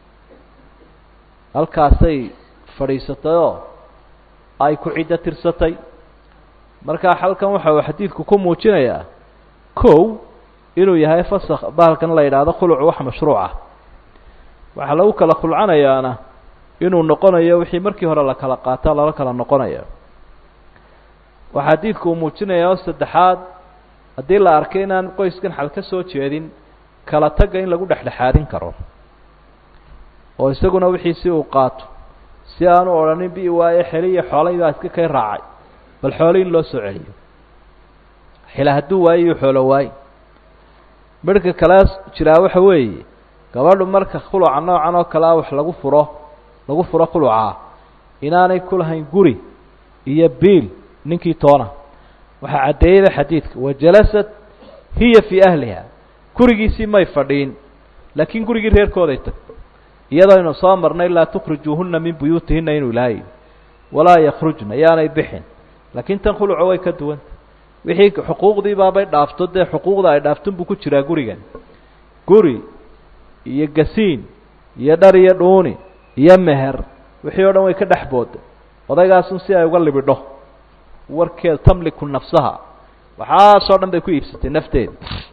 halkaasay fadhiisatay oo ay ku ciddo tirsatay markaa halkan waxa uu xadiidku ku muujinayaa kow inuu yahay fasakh bahalkan la yidhaahdo khulucu wax mashruuc ah waxaa lagu kala khulcanayaana inuu noqonayo wixii markii hore la kala qaataa lala kala noqonayo waxaa xadiidku uu muujinayaa oo saddexaad haddii la arkay inaan qoyskan xal ka soo jeedin kala tagga in lagu dhexdhexaadin karo oo isaguna wixiisi uu qaato si aanu odhanin bi waaye xeliya xoolay baa iska kay raacay bal xoolo in loo soo celiyo xila hadduu waayo iyo xoolo waaye midhka kale jiraa waxa weeye gabadhu marka khuluca noocan oo kale a wax lagu furo lagu furo khulucaa inaanay ku lahayn guri iyo biil ninkii toona waxaa caddeeyeyba xadiidka wajalasat hiya fii ahliha gurigiisii may fadhiin laakiin gurigii reerkooday tag iyadoo aynu soo marnay laa tukhrijuuhuna min buyuutihina inuu ilaahay walaa yakhrujna yaanay bixin laakiin tan khuluca way ka duwanta wixii xuquuqdii baabay dhaafto dee xuquuqda ay dhaafton buu ku jiraa gurigan guri iyo gasiin iyo dhar iyo dhuuni iyo meher wixii o dhan way ka dhex booda odaygaasun si ay uga libidho warkeed tamliku nafsaha waxaasoo dhan bay ku iibsatay nafteeda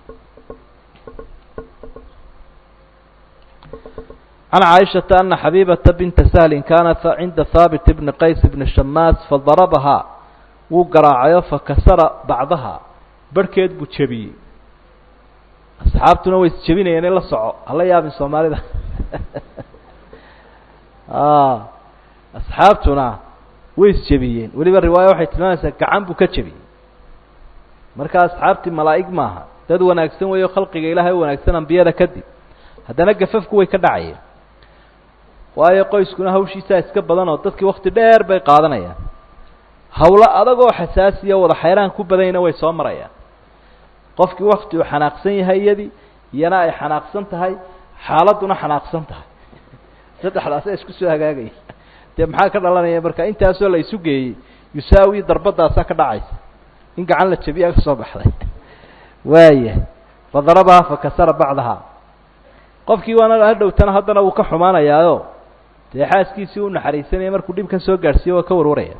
can caaishata ana xabiibata binta sahlin kaanat cinda haabit bni qays bni shamaas fadarabahaa wuu garaacayo fakasara bacdaha barhkeed buu jebiyey asxaabtuna way isjebinayeen in la soco hala yaabin soomaalida asxaabtuna way isjebiyeen weliba riwaaya waxay tilmaamaysaa gacan buu ka jebiyey marka asxaabtii malaa'ig maaha dad wanaagsan weeyo khalqiga ilaahay u wanaagsan ambiyada kadib haddana gafafku way ka dhacayeen waayo qoyskuna hawshiisaa iska badan oo dadkii wakti dheer bay qaadanayaan hawlo adagoo xasaasiya wada xayraan ku badanyna way soo marayaan qofkii wakti uu xanaaqsan yahay iyadii iyana ay xanaaqsan tahay xaaladduna xanaaqsan tahay saddexdaasa isku soo hagaagaya dee maxaa ka dhalanaya marka intaasoo la isu geeyey yusaawi darbadaasaa ka dhacaysa in gacan la jabiyaa ka soo baxday waaya fadarabaha fakasara bacdaha qofkii waana hadhowtana haddana wuu ka xumaanayaayo dee xaaskiisii u naxariisanaya markuu dhib ka soo gaadhsiiyo waa ka warwaraya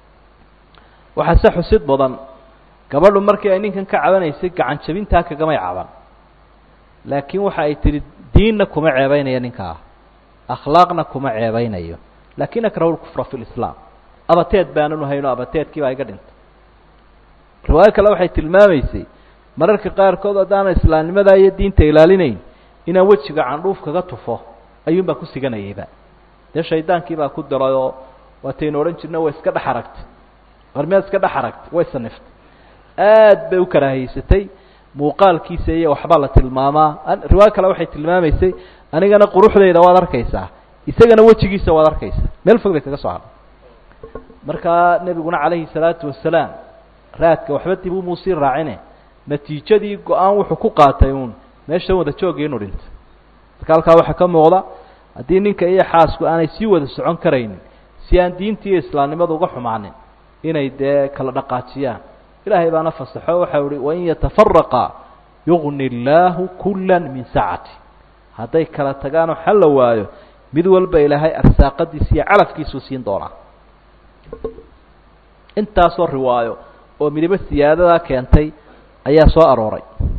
waxaa se xusid badan gabadhu markii ay ninkan ka cabanaysay gacan jabintaa kagamay caban laakiin waxa ay tidhi diinna kuma ceebaynayo ninkaa akhlaaqna kuma ceebaynayo laakin akrahu lkufra fi lislaam abateed baananu hayno abateedkii baa iga dhintay riwaayo kale waxay tilmaamaysay mararka qaarkood haddaana islaamnimadaa iyo diinta ilaalinayn inaan wejiga candhuuf kaga tufo ayuun baa ku siganayayba dee shaydaankii baa ku diray oo waataynu odhan jirna way iska dhex aragtay war miyaad iska dhex aragtay way saniftay aad bay u karaahaysatay muuqaalkiisa iyo waxbaa la tilmaamaa riwaayo kale waxay tilmaamaysay anigana quruxdeyda waad arkaysaa isagana wejigiisa waad arkaysaa meel fog bay kaga soo hadhay markaa nebiguna calayhi salaatu wasalaam raadka waxba dib umuu sii raacine natiijadii go-aan wuxuu ku qaatay uun meeshan wada joogii inu dhinto marka halkaa waxaa ka muuqda haddii ninka iyo xaasku aanay sii wada socon karaynin si aan diintii iyo islaamnimada uga xumaanin inay dee kala dhaqaajiyaan ilaahay baana fasaxo waxau ihi wain yatafaraqa yugni illaahu kula min sacati hadday kala tagaanoo xal la waayo mid walba ilaahay arsaaqadiisa iyo calafkiisuu siin doonaa intaasoo riwaayo oo midabo siyaadadaa keentay ayaa soo arooray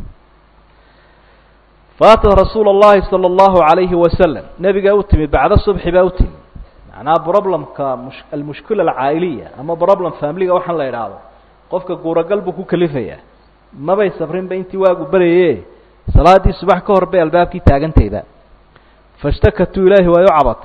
faatat rasuula اllahi salى اllahu عalayhi wasalam nebigaa u timid bacda subxi baa u timid macnaha problemka mush almushkila alcaa'iliya ama problem familiga waxaan la idhaahdo qofka guuragal buu ku kalifayaa mabay sabrinba intii waagu beraye salaaddii subax ka hor bay albaabkii taagantayba fashtakatuu ilaahi way u cabatay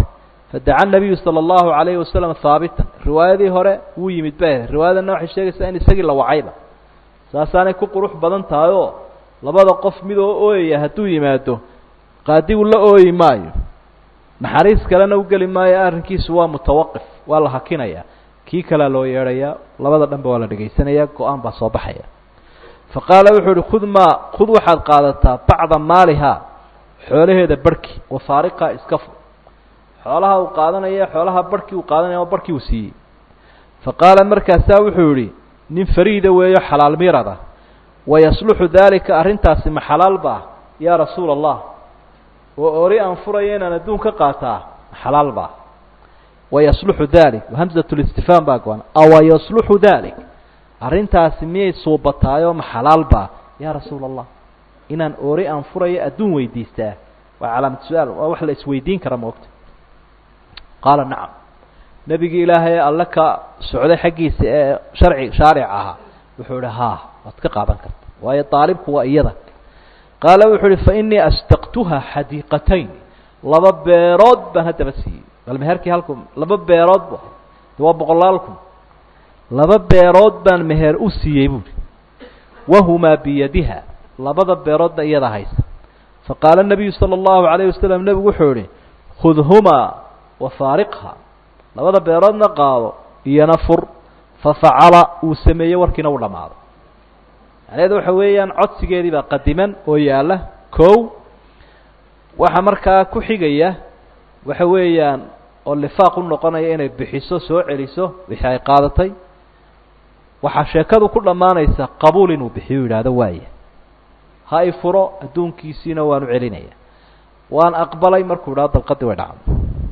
fadaca nabiyu sala allahu calayhi wasalam haabitan riwaayadii hore wuu yimid ba riwaayadana waxay sheegaysaa in isagii la wacayba saasaanay ku qurux badan tahay oo labada qof mid oo ooyaya hadduu yimaado qaadigu la ooyi maayo naxariis kalena u geli maayo arrinkiisu waa mutawaqif waa la hakinaya kii kalea loo yeedhayaa labada dhanba waa la dhegaysanaya go-aan baa soo baxaya fa qaala wuxuu uhi khud maa khud waxaad qaadataa bacda maalihaa xoolaheeda barhki wa faariqaa iska fur xoolaha uu qaadanaya xoolaha barhkii uu qaadanaya oo barhkii uu siiyey fa qaala markaasaa wuxuu yihi nin fariida weeyo xalaal mirada wayasluxu daalika arrintaasi ma xalaal ba ah yaa rasuula allah oo ori aan furaya inaan adduun ka qaataa ma xalaal ba wayasluxu dalik hamsat listifhaam baa go-an awa yasluxu dalik arrintaasi miyay suubataayoo ma xalaal ba yaa rasuula allah inaan ori aan furayo adduun weydiistaa waa calaamad su-aal waa wax la isweydiin kara moogta qaala nacam nebigii ilaahay ee alle ka socday xaggiisa ee sharci shaaric ahaa wuxuu ihi haa waad ka qaadan karta waayo daalibku waa iyada qaala wuxuu uhi fa inii astaqtuha xadiiqatayn laba beerood baan haddaba siiyey bal meherkii halku laba beerood bu de waa boqolaal kun laba beerood baan meher u siiyey buuhi wahumaa biyadiha labada beeroodna iyada haysa faqaala nabiyu sala allahu calayh wasalam nebigu wuxuu ihi khudhumaa wafaariqha labada beeroodna qaado iyona fur fafacala uu sameeyey warkiina uu dhammaado macnaheedu waxa weeyaan codsigeedii baa qadiman oo yaalla kow waxa markaa ku xigaya waxa weeyaan oo lifaaq u noqonaya inay bixiso soo celiso wixii ay qaadatay waxaa sheekadu ku dhammaanaysa qabuul inuu bixiyo yidhaahdo waaya ha i furo adduunkiisiina waan u celinaya waan aqbalay markuu idhahdo dalqadii way dhacdo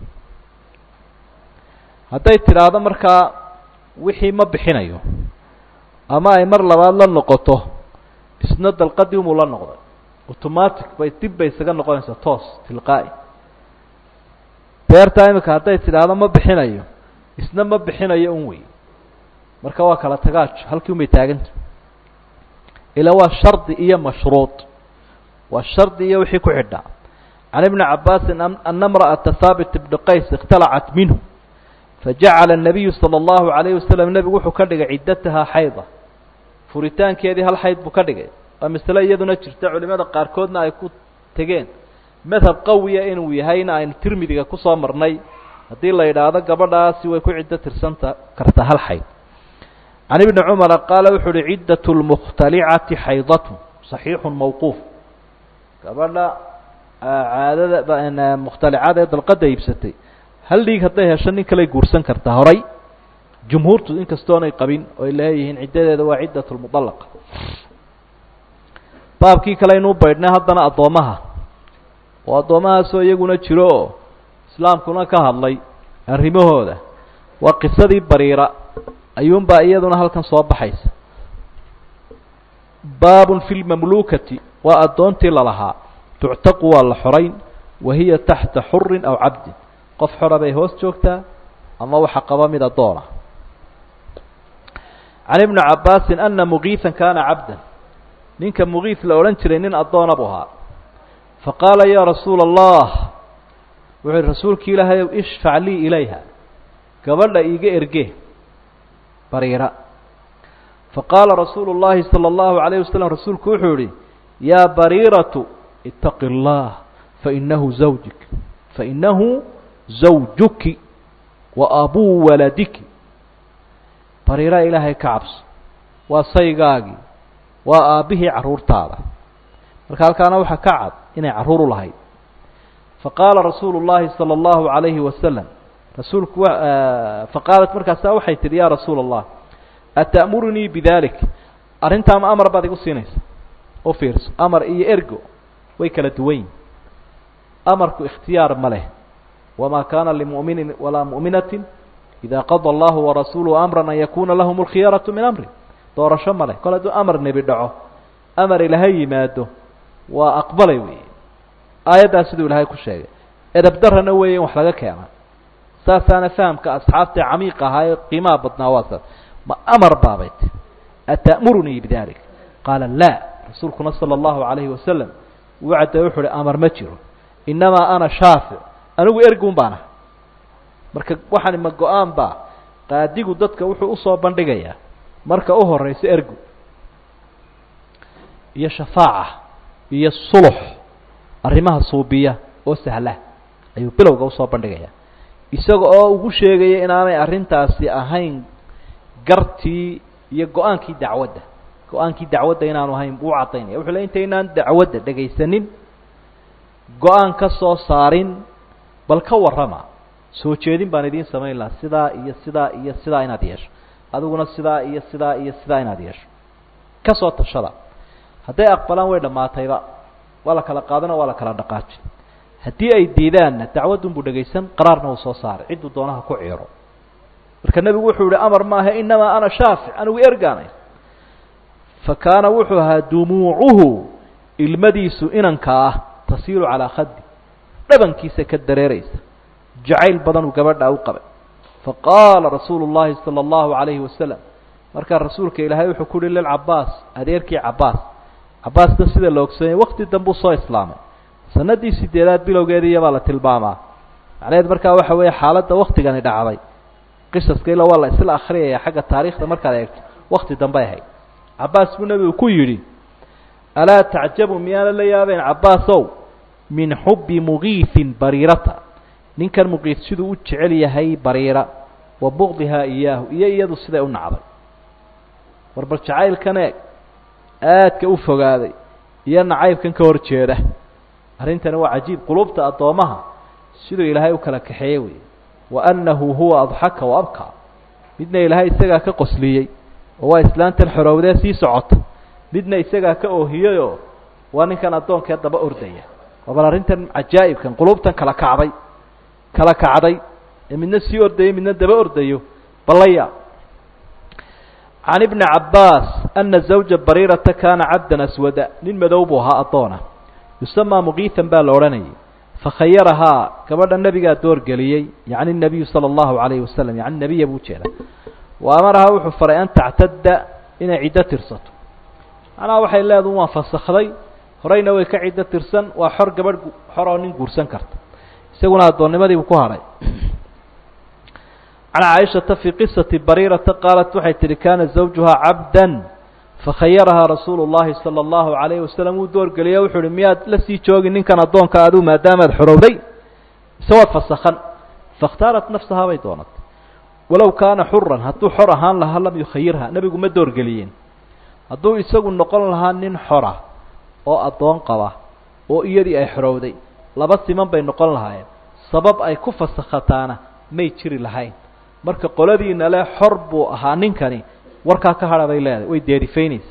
hadday tidhaahdo markaa wixii ma bixinayo ama ay mar labaad la noqoto isna dalqadii umuu la noqday automatic bay dib bay isaga noqonaysaa toos tilqaa'i beertaa imika hadday tidhaahdo ma bixinayo isna ma bixinayo un wey marka waa kala tagaajo halkii un bay taaganta ila waa shardi iyo mashruud waa shardi iyo wixii ku xidhaa can ibni cabaasin ana imra'ata haabit ibni qays ikhtalacat minhu fajacala الnabiyu salى اllahu عalayh wasalam nebigu wuxuu ka dhigay ciddatahaa xayda furitaankeedii hal xayd buu ka dhigay waa masale iyaduna jirta culimada qaarkoodna ay ku tegeen madhab qawiya inuu yahayna aynu tirmidiga kusoo marnay haddii la yidhaahdo gabadhaasi way ku ciddo tirsanta karta hal xayd can ibni cumara qaala wuxu uhi ciddaة اlmukhtalicati xaydatu صaxiixu mawquuf gabadha caadada mukhtalicada ee dalqada iibsatay hal dhiig hadday hesho nin kaley guursan kartaa horay jumhuurtu inkastoonay qabin oy leeyihiin ciddadeeda waa ciddat lmudalaqa baabkii kale aynuu baydhnay haddana addoommaha oo addoommahaasoo iyaguna jiro oo islaamkuna ka hadlay arrimahooda waa qisadii bariira ayuunbaa iyaduna halkan soo baxaysa baabun fi lmamluukati waa addoontii lalahaa tuctaqu waa la xorayn wa hiya taxta xurin aw cabdin qof xora bay hoos joogtaa ama waxa qaba mid addoona can ibni cabaasin ana mugiihan kaana cabdan ninka mugiis la odhan jiray nin addoona buu ahaa faqaala yaa rasuula allah wuxuu yihi rasuulki ilaahay ow ishfac lii ilayha gabadha iiga erge bariira faqaala rasuulu llahi salى اllahu alayh wasalam rasuulku wuxuu yihi yaa bariiratu itaqi اllah fainahu zawjik fainahu zawjuki wa abuu waladiki bariira ilaahay ka cabso waa saygaagii waa aabbihii carruurtaada marka halkaana waxaa ka cad inay carruur u lahayd faqaala rasuulu llahi salى اllahu عalayhi wasalam rasuulku faqaalat markaasaa waxay tihi ya rasuula allah ata'murunii bidalik arrintaama amar baad igu siinaysa u fiirso amar iyo ergo way kala duwan yihin amarku ikhtiyaar ma leh wma kana limu'minin walaa mu'minatin ida qada allahu warasuuluhu amra an yakuna lahum اlkhiyaraةu min amri doorasho ma leh kol hadduu amar nebi dhaco amar ilahay yimaado waa aqbalay weeye aayaddaas siduu ilahay ku sheegay edabdarana weeye in wax laga keena saasaana fahamka asxaabta camiiq ahaa ee qiimaha badnaa waa saas ma amar baabay ti ata'murunii bidalik qaala la rasuulkuna salى اllahu عalayhi wasalam wuu cadday wuxu uhi amar ma jiro inamaa ana shaafic anigu ergun baan ah marka waxani ma go-aan ba qaadigu dadka wuxuu usoo bandhigayaa marka u horeysa ergu iyo shafaaca iyo sulux arrimaha suubiya oo sahla ayuu bilowga usoo bandhigayaa isaga oo ugu sheegaya inaanay arrintaasi ahayn gartii iyo go-aankii dacwadda go-aankii dacwadda inaanu ahayn buu caddaynaya wuxuu le intaynaan dacwadda dhegaysanin go-aan ka soo saarin bal ka warrama soo jeedin baan idiin samayn lahaa sidaa iyo sidaa iyo sidaa inaad yeesho adiguna sidaa iyo sidaa iyo sidaa inaad yeesho ka soo tashada hadday aqbalaan way dhammaatayba waa la kala qaadana waa la kala dhaqaajin haddii ay diidaanna dacwaddun buu dhegaysan qaraarna uu soo saaray cidduu doonaha ku ciiro marka nebigu wuxuu yihi amar maaha inamaa ana shaafic anigu ergaanay fa kaana wuxuu ahaa dumuucuhu ilmadiisu inanka ah tasiilu calaa khadi dhabankiisa ka dareeraysa jacayl badan uu gabadha u qabay faqaala rasuulu llahi sala allahu calayhi wasalam markaa rasuulka ilaahay wuxuu ku uhi lilcabaas adeerkii cabaas cabaasna sida la ogsoonayay wakti dambuu soo islaamay sanadii sideedaad bilowgeediiya baa la tilmaamaa macnaheed markaa waxa weeye xaaladda waktigani dhacday qisaska ila waa la isla akriyaya xagga taariikhda markaad eegto wakti dambay ahayd cabaas buu nebigu ku yidhi alaa tacjabu miyaana la yaabeen cabaasow min xubbi mugiifin bariirata ninkan muqiif siduu u jecel yahay bariira wa bugdihaa iyaahu iyo iyadu siday u nacday war bal jacaylkan eeg aadka u fogaaday iyo nacaybkan ka hor jeeda arrintani waa cajiib qulubta addoomaha siduu ilaahay u kala kaxeeyey wey wa annahu huwa adxaka wa abkaa midna ilaahay isagaa ka qosliyey oo waa islaantan xorowdee sii socota midna isagaa ka oohiyeyoo waa ninkan addoonkee daba ordaya waa bal arrintan cajaa'ibkan qulubtan kala kacday kala kacday ee midna sii ordayo midna daba ordayo balaya can ibni cabbaas ana zawja bariirata kaana cabdan aswada nin madow buu ahaa addoona yusamaa muqiitan baa la odhanayay fakhayarahaa gabadha nebigaa doorgeliyey yacni nabiyu sala allahu calayhi wasalam yacni nebiya buu jeeda wa amarahaa wuxuu faray an tactadda inay ciddo tirsato macnaha waxay leedu waan fasakhday horeyna way ka ciddo tirsan waa xor gabadh xor oo nin guursan karta isaguna addoonnimadiibuu ku hadhay can caaishata fii qisati bariirata qaalat waxay tihi kaana zawjuhaa cabdan fakhayarahaa rasuulu llahi sala allahu calayhi wasalam wuu doorgeliye wuxuu uhi miyaad la sii joogi ninkan addoonka aduu maadaamaad xorowday mise waad fasakhan fakhtaarat nafsahaa bay doonatay walow kaana xuran hadduu xor ahaan lahaa lam yukhayirha nebigu ma doorgeliyeen hadduu isagu noqon lahaa nin xora oo addoon qaba oo iyadii ay xorowday laba siman bay noqon lahaayeen sabab ay ku fasakhataana may jiri lahayn marka qoladiina le xor buu ahaa ninkani warkaa ka hadha bay leedahay way deerifaynaysa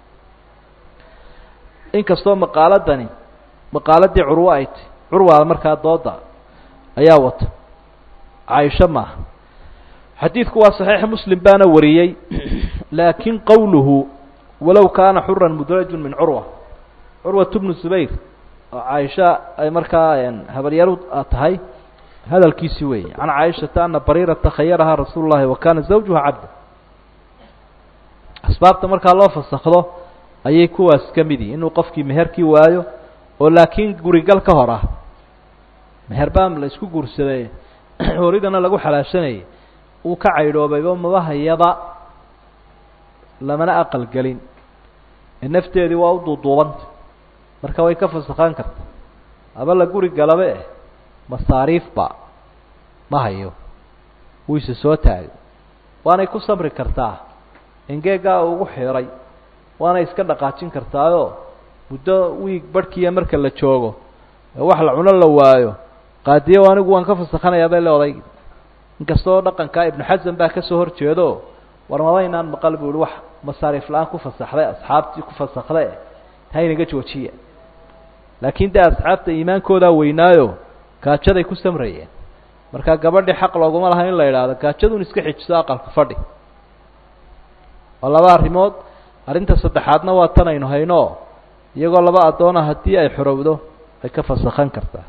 inkastoo maqaaladani maqaaladii curwo ay ti curwaa markaa dooda ayaa wata caaisho maaha xadiidku waa saxiix muslim baana wariyey laakin qowluhu walow kaana xuran mudrajun min curwa curwat bnu zubayr oo caaisha ay markaa habaryaru tahay hadalkiisi weeye can caaishata ana bariirata khayarahaa rasuulu llahi wa kaana zawjuha cabda asbaabta markaa loo fasakdo ayay kuwaas ka mid yihin inuu qofkii meherkii waayo oo laakiin gurigal ka hor ah meher baa la isku guursaday horidana lagu xalaashanayay uu ka caydhoobayba mabahayaba lamana aqal gelin ee nafteedii waa u duuduubanta marka way ka fasakhaan karta aba la guri galaba eh masaariifba ma hayo wuu isa soo taagay waanay ku samri kartaa engeegaa ugu xiray waanay iska dhaqaajin kartaayoo muddo wiig barhkiiya marka la joogo ee wax la cuno la waayo qaadiyo anigu waan ka fasakhanayaa bay le odaygi inkastoo dhaqankaa ibnu xasan baa kasoo hor jeedo war mabaynaan maqal bu ihi wax masaariif la-aan ku fasaxday asxaabtii ku fasakhda e haynaga joojiya laakiin dee asxaabta iimaankoodaa weynaayo gaajaday ku samrayeen markaa gabadhii xaq looguma laha in la idhaahdo gaajadun iska xijiso aqalka fadhi waa laba arrimood arrinta saddexaadna waa tan aynu hayno iyagoo laba addoona haddii ay xorowdo ay ka fasakhan kartaa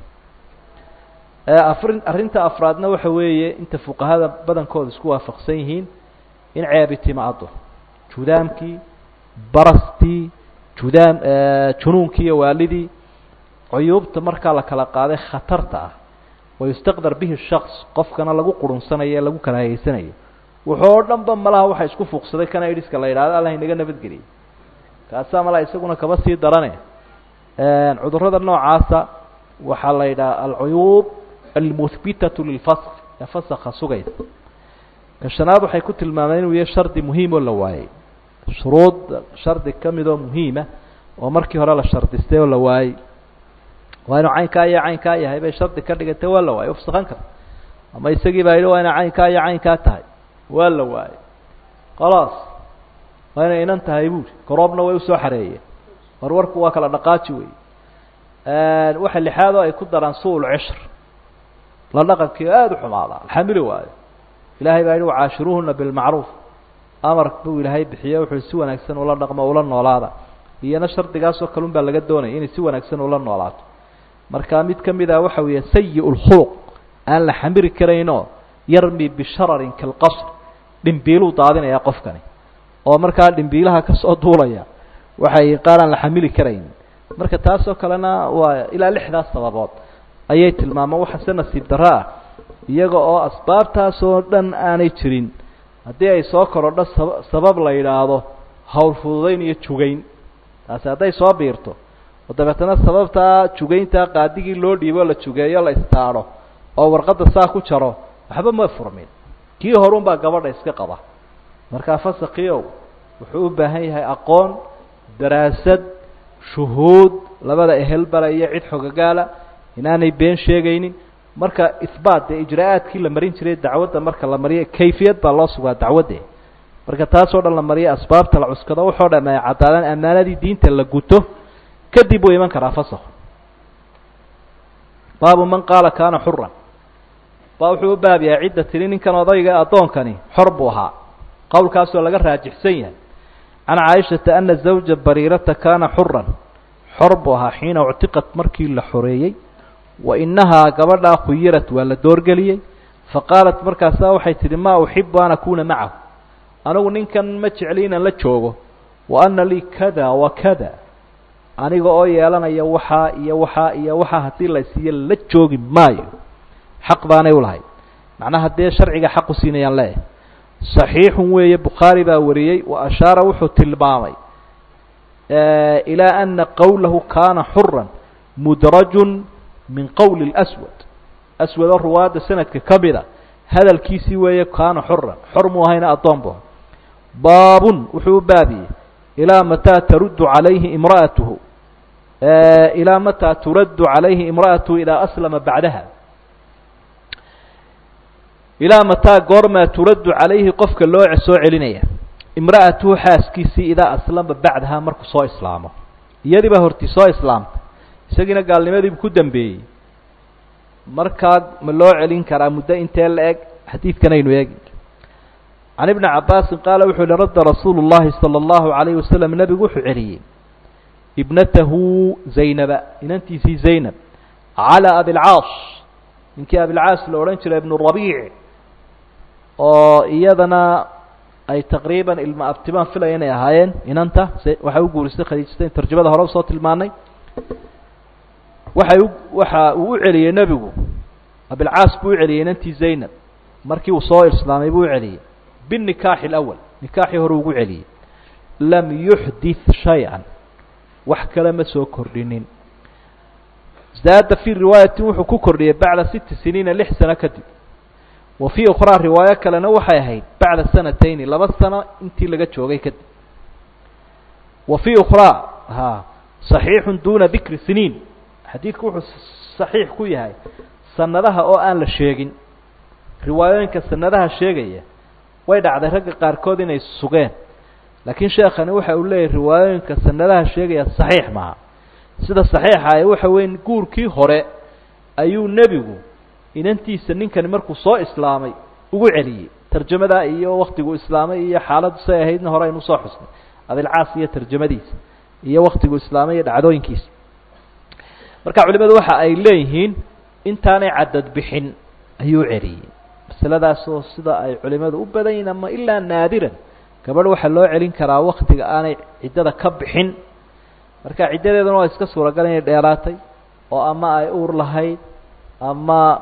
afri arrinta afraadna waxa weeye inta fuqahada badankooda isku waafaqsan yihiin in ceebi timaado judaamkii barastii judaam junuunkii iyo waalidii cuyuubta markaa la kala qaaday khatarta ah wayustaqdar bihi shaks qofkana lagu qurunsanayo ee lagu karaahayeysanayo wuxuu oo dhan ba malaha waxa isku fuuqsaday kana idhiska la yidhahdo allah inaga nabadgeliyay kaasaa malaha isaguna kaba sii darane cudurrada noocaasa waxaa la yidhaha alcuyuub almuhbitatu lilfask ee fasakha sugaysa ka shanaad waxay ku tilmaameen inuu yahay shardi muhiim oo la waayey shuruud shardi ka mid oo muhiima oo markii hore la shardistay oo la waayey waa inuu caynkaa iyo caynkaa yahay bay shardi ka dhigatay waa la waayey ufsakan kara ama isagii baa yidhi waa inay caynkaa iyo caynkaa tahay waa la waayey khalaas waa inay inan tahay buuri garoobna way usoo xareeyeen warwarku waa kala dhaqaaji wey waxa lixaad oo ay ku daraan su-ul cishr la dhaqankii aada u xumaada alxamili waayo ilahay baa yihi wacaashiruuhuna bilmacruuf amar buu ilaahay bixiye wuxuu si wanaagsan ula dhaqmo ula noolaada iyana shardigaasoo kalun baa laga doonaya inay si wanaagsan ula noolaato marka mid ka mid ah waxa weeye sayi lkhuluq aan la xamiri karaynoo yarmi bishararin kalqasr dhimbiiluu daadinaya qofkani oo markaa dhimbiilaha kasoo duulaya waxay qaar aan la xamili karayn marka taasoo kalena waa ilaa lixdaas sababood ayay tilmaamaan waxase nasiib darro ah iyaga oo asbaabtaasoo dhan aanay jirin haddii ay soo korodho saba sabab la yidhaahdo hawl fududayn iyo jugayn taasi hadday soo biirto oo dabeetana sababtaa jugayntaa qaadigii loo dhiibo la jugeeyo la istaadho oo warqadda saa ku jaro waxba ma furmin kii horun baa gabadha iska qaba markaa fasakiow wuxuu u baahan yahay aqoon daraasad shuhuud labada ehel bara iyo cid xogagaala inaanay been sheegaynin marka ihbaat dee ijraa-aadkii la marin jiray dacwadda marka la mariyo kayfiyad baa loo sugaa dacwadde marka taasoo dhan la mariyo asbaabta la cuskado waxoo dham ay caddaadaan ammaanadii diinta la guto kadib wuu iman karaa fasakhu baabu man qaala kaana xuran baa wuxuu u baab yahay cidda tiri ninkan odayga addoonkani xor buu ahaa qowlkaasoo laga raajixsan yahay can caaishata ana zawja bariirata kaana xuran xor buu ahaa xiina uctiqat markii la xoreeyey wa inahaa gabadhaa khuyirat waa la doorgeliyey faqaalat markaasaa waxay tidhi maa uxibu an akuuna macahu anigu ninkan ma jecli inaan la joogo wa ana lii kada wa kada aniga oo yeelanaya waxaa iyo waxaa iyo waxaa haddii la siiyo la joogi maayo xaq baanay ulahayd macnaha dee sharciga xaq u siinayaan leeyahay صaxiixun weeye bukhaari baa wariyey wa ashaara wuxuu tilmaamay ilaa ana qowlahu kaana xura mudrajun min qowli اlأswad aswad oo ruwaadda sanadka ka mida hadalkiisii weeye kaana xuran xor muu ahayna addoon bu baabun wuxuu u baabiyey ilaa mataa taruddu calayhi imra'atuhu ilaa mataa turaddu calayhi imra'atuhu idaa aslama bacdaha ilaa mataa goormaa turaddu calayhi qofka loo soo celinaya imra'atuhu xaaskiisii idaa aslama bacdaha markuu soo islaamo iyadii baa hortii soo islaamtay isagiina gaalnimadiibu ku dambeeyey markaa ma loo celin karaa muddo intee la eg xadiidkan aynu eegi can ibni cabaasin qaala wuxuu yihi radda rasuulu llahi sala allahu calayhi wasalam nebigu wuxuu celiyey ibnatahu zaynaba inantiisii zaynab calaa abilcaas ninkii abilcaas la odhan jiray ibnu rabiic oo iyadana ay taqriiban ilma abtibaan filaya inay ahaayeen inanta waxay u guurisay khadiijata in tarjamada hore usoo tilmaanay waxay u waxa uu u celiyey nebigu abilcaas buu u celiyey inantii zaynab markii uu soo islaamay buu u celiyey binikaaxi alawal nikaaxii hore ugu celiyey lam yuxdith shay-an wax kale ma soo kordhinin zaada fii riwaayatin wuxuu ku kordhiyey bacda siti siniina lix sano kadib wa fii ukhraa riwaayo kalena waxay ahayd bacda sanatayni laba sano intii laga joogay kadib wa fii ukhraa ha صaxiixu duna dikri siniin xadiidku wuxuu صaxiix ku yahay sanadaha oo aan la sheegin riwaayooyinka sanadaha sheegaya way dhacday ragga qaarkood inay sugeen laakiin sheekani waxa uu leeyahy riwaayooyinka sanadaha sheegaya صaxiix maaha sida صaxiixa waxa weyn guurkii hore ayuu nebigu inantiisa ninkani markuu soo islaamay ugu celiyey tarjamada iyo waktigu islaamay iyo xaaladdu say ahaydna hore aynu usoo xusnay abilcaas iyo tarjamadiisa iyo waktigu islaamay iyo dhacdooyinkiisa marka culimadu waxa ay leeyihiin intaanay cadad bixin ayuu celiyey masaladaasoo sida ay culimadu u badan yihin ama ilaa naadiran gabadh waxaa loo celin karaa waktiga aanay ciddada ka bixin marka ciddadeeduna waa iska suuragal inay dheeraatay oo ama ay uur lahayd ama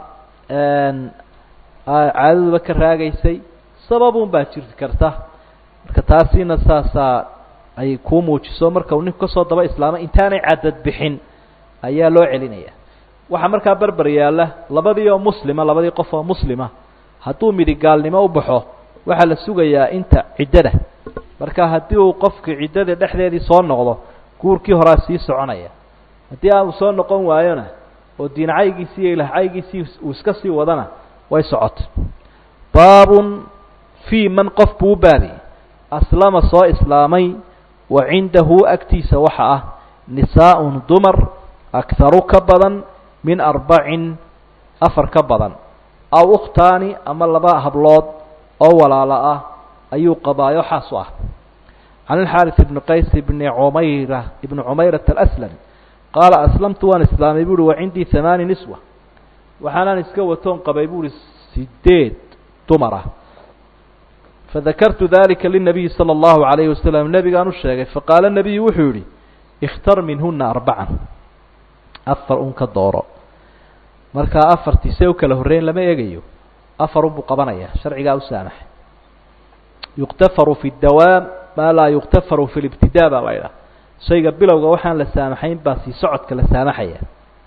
caadaduba ka raagaysay sababun baa jiri karta marka taasina saasaa ay kuu muujiso marka uu ninku kasoo daba islaamay intaanay cadad bixin ayaa loo celinaya waxaa markaa berber yaalla labadii oo muslima labadii qof oo muslima hadduu midi gaalnimo u baxo waxaa la sugayaa inta ciddada marka haddii uu qofkii ciddada dhexdeedii soo noqdo guurkii horaa sii soconaya haddii aanu soo noqon waayona oo diincaygiisii iyo ilahcaygiisii uu iska sii wadana way socota baabun fii man qof buu u baabiyey aslama soo islaamay wa cindahu agtiisa waxa ah nisaa'un dumar akharu ka badan min arbacin afar ka badan aw ukhtaani ama laba hablood oo walaalo ah ayuu qabaayo xaas u ah can alxaaris ibni qays ibni cumayra ibni cumayrata alaslami qaala aslamtu waan islaamay buuhi wa cindii hamaani niswa waxaanaan iska watoon qabay buuhi sideed dumar ah fadakartu dalika linabiyi sala allahu calayhi wasalam nebigaan u sheegay faqaala nebiyu wuxuu yihi ikhtar minhuna arbacan afar un ka dooro markaa afartii see u kala horreyn lama eegayo afar unbuu qabanaya sharcigaa u saamaxay yuktafaru fi dawaam maa laa yuktafaru fi libtidaa baa la ydhaha shayga bilowga waxaan la saamaxayn baa sii socodka la saamaxaya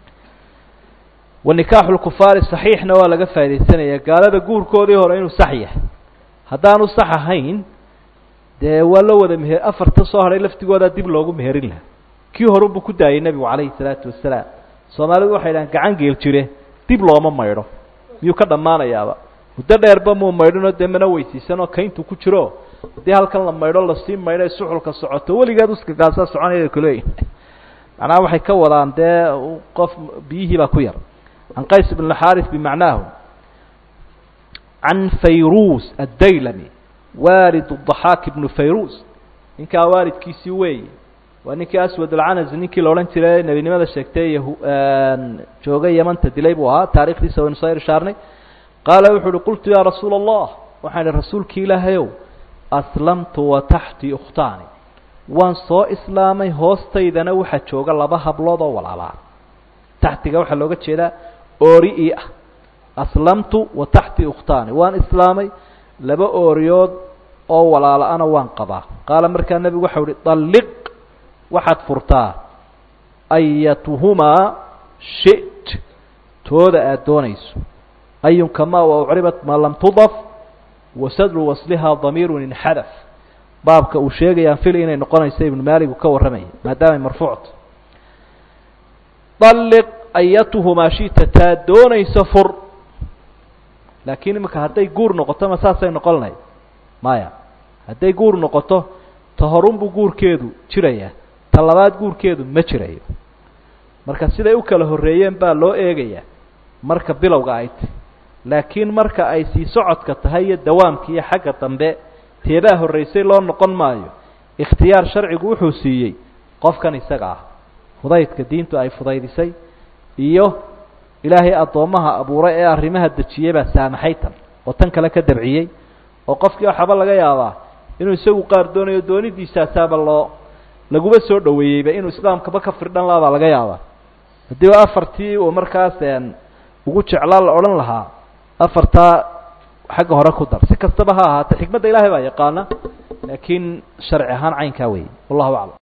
wa nikaaxu lkufaari saxiixna waa laga faa'idaysanaya gaalada guurkoodii hore inuu sax yahay haddaanu sax ahayn dee waa la wada meher afarta soo hadhay laftigoodaa dib loogu meherin lahaa kii horunbuu ku daayay nebigu calayhi salaatu wasalaam soomaalidu waxay dhahaan gacan geel jire dib looma maydho miyuu ka dhammaanayaaba muddo dheerba muu maydhinoo dee mana weysiisanoo kayntu ku jiro haddii halkan la maydho lasii maydho ay suxulka socoto weligeed uskagaasaa soconaya kuleeyihin macnaha waxay ka wadaan dee qof biyihii baa ku yar can qays bn xaris bimacnaahu can fayrus addaylami waalid daxaak ibnu fayrus ninkaa waalidkiisii weeye waa ninkii aswad alcanas ninkii la odhan jiray nebinimada sheegtay yahu joogay yamanta dilay buu ahaa taarikhdiisa waynu soo irshaarnay qaala wuxuu uhi qultu yaa rasuula allah waxaan ihi rasuulki ilaahayow aslamtu wa taxtii ukhtaani waan soo islaamay hoostaydana waxaa jooga laba hablood oo walaalaa taxtiga waxaa looga jeedaa oori ii ah aslamtu wa taxtii ukhtaani waan islaamay laba ooriyood oo walaala-ana waan qabaa qaala markaa nebigu waxau uhi dalliq waxaad furtaa ayatuhumaa shit tooda aada doonayso ayunkamaa wa ucribat maa lam tudaf wasadru waslihaa damiirun inxadaf baabka uu sheegayaan fil inay noqonayso ibnu maalig uu ka warramaya maadaamay marfuucto dalliq ayatuhumaa shita taa doonayso fur laakiin imika hadday guur noqoto ma saasay noqon lahayd maya hadday guur noqoto ta horunbuu guurkeedu jirayaa ta labaad guurkeedu ma jirayo marka siday u kala horreeyeen baa loo eegayaa marka bilowga ay tahy laakiin marka ay sii socodka tahay iyo dawaamka iyo xagga dambe teebaa horraysay loo noqon maayo ikhtiyaar sharcigu wuxuu siiyey qofkan isaga ah fudaydka diintu ay fudaydisay iyo ilaahay addoommaha abuuray ee arrimaha dejiyey baa saamaxay tan oo tan kale ka dabciyey oo qofkii waxaba laga yaabaa inuu isagu qaar doonayo doonidiisaasaaba loo laguba soo dhoweeyeyba inuu islaamkaba ka firdhan laha baa laga yaabaa haddii afartii uu markaas ugu jeclaa la odhan lahaa afartaa xagga hore ku dar si kastaba ha ahaatee xikmadda ilaahay baa yaqaana laakiin sharci ahaan caynkaa weeye wallahu aclam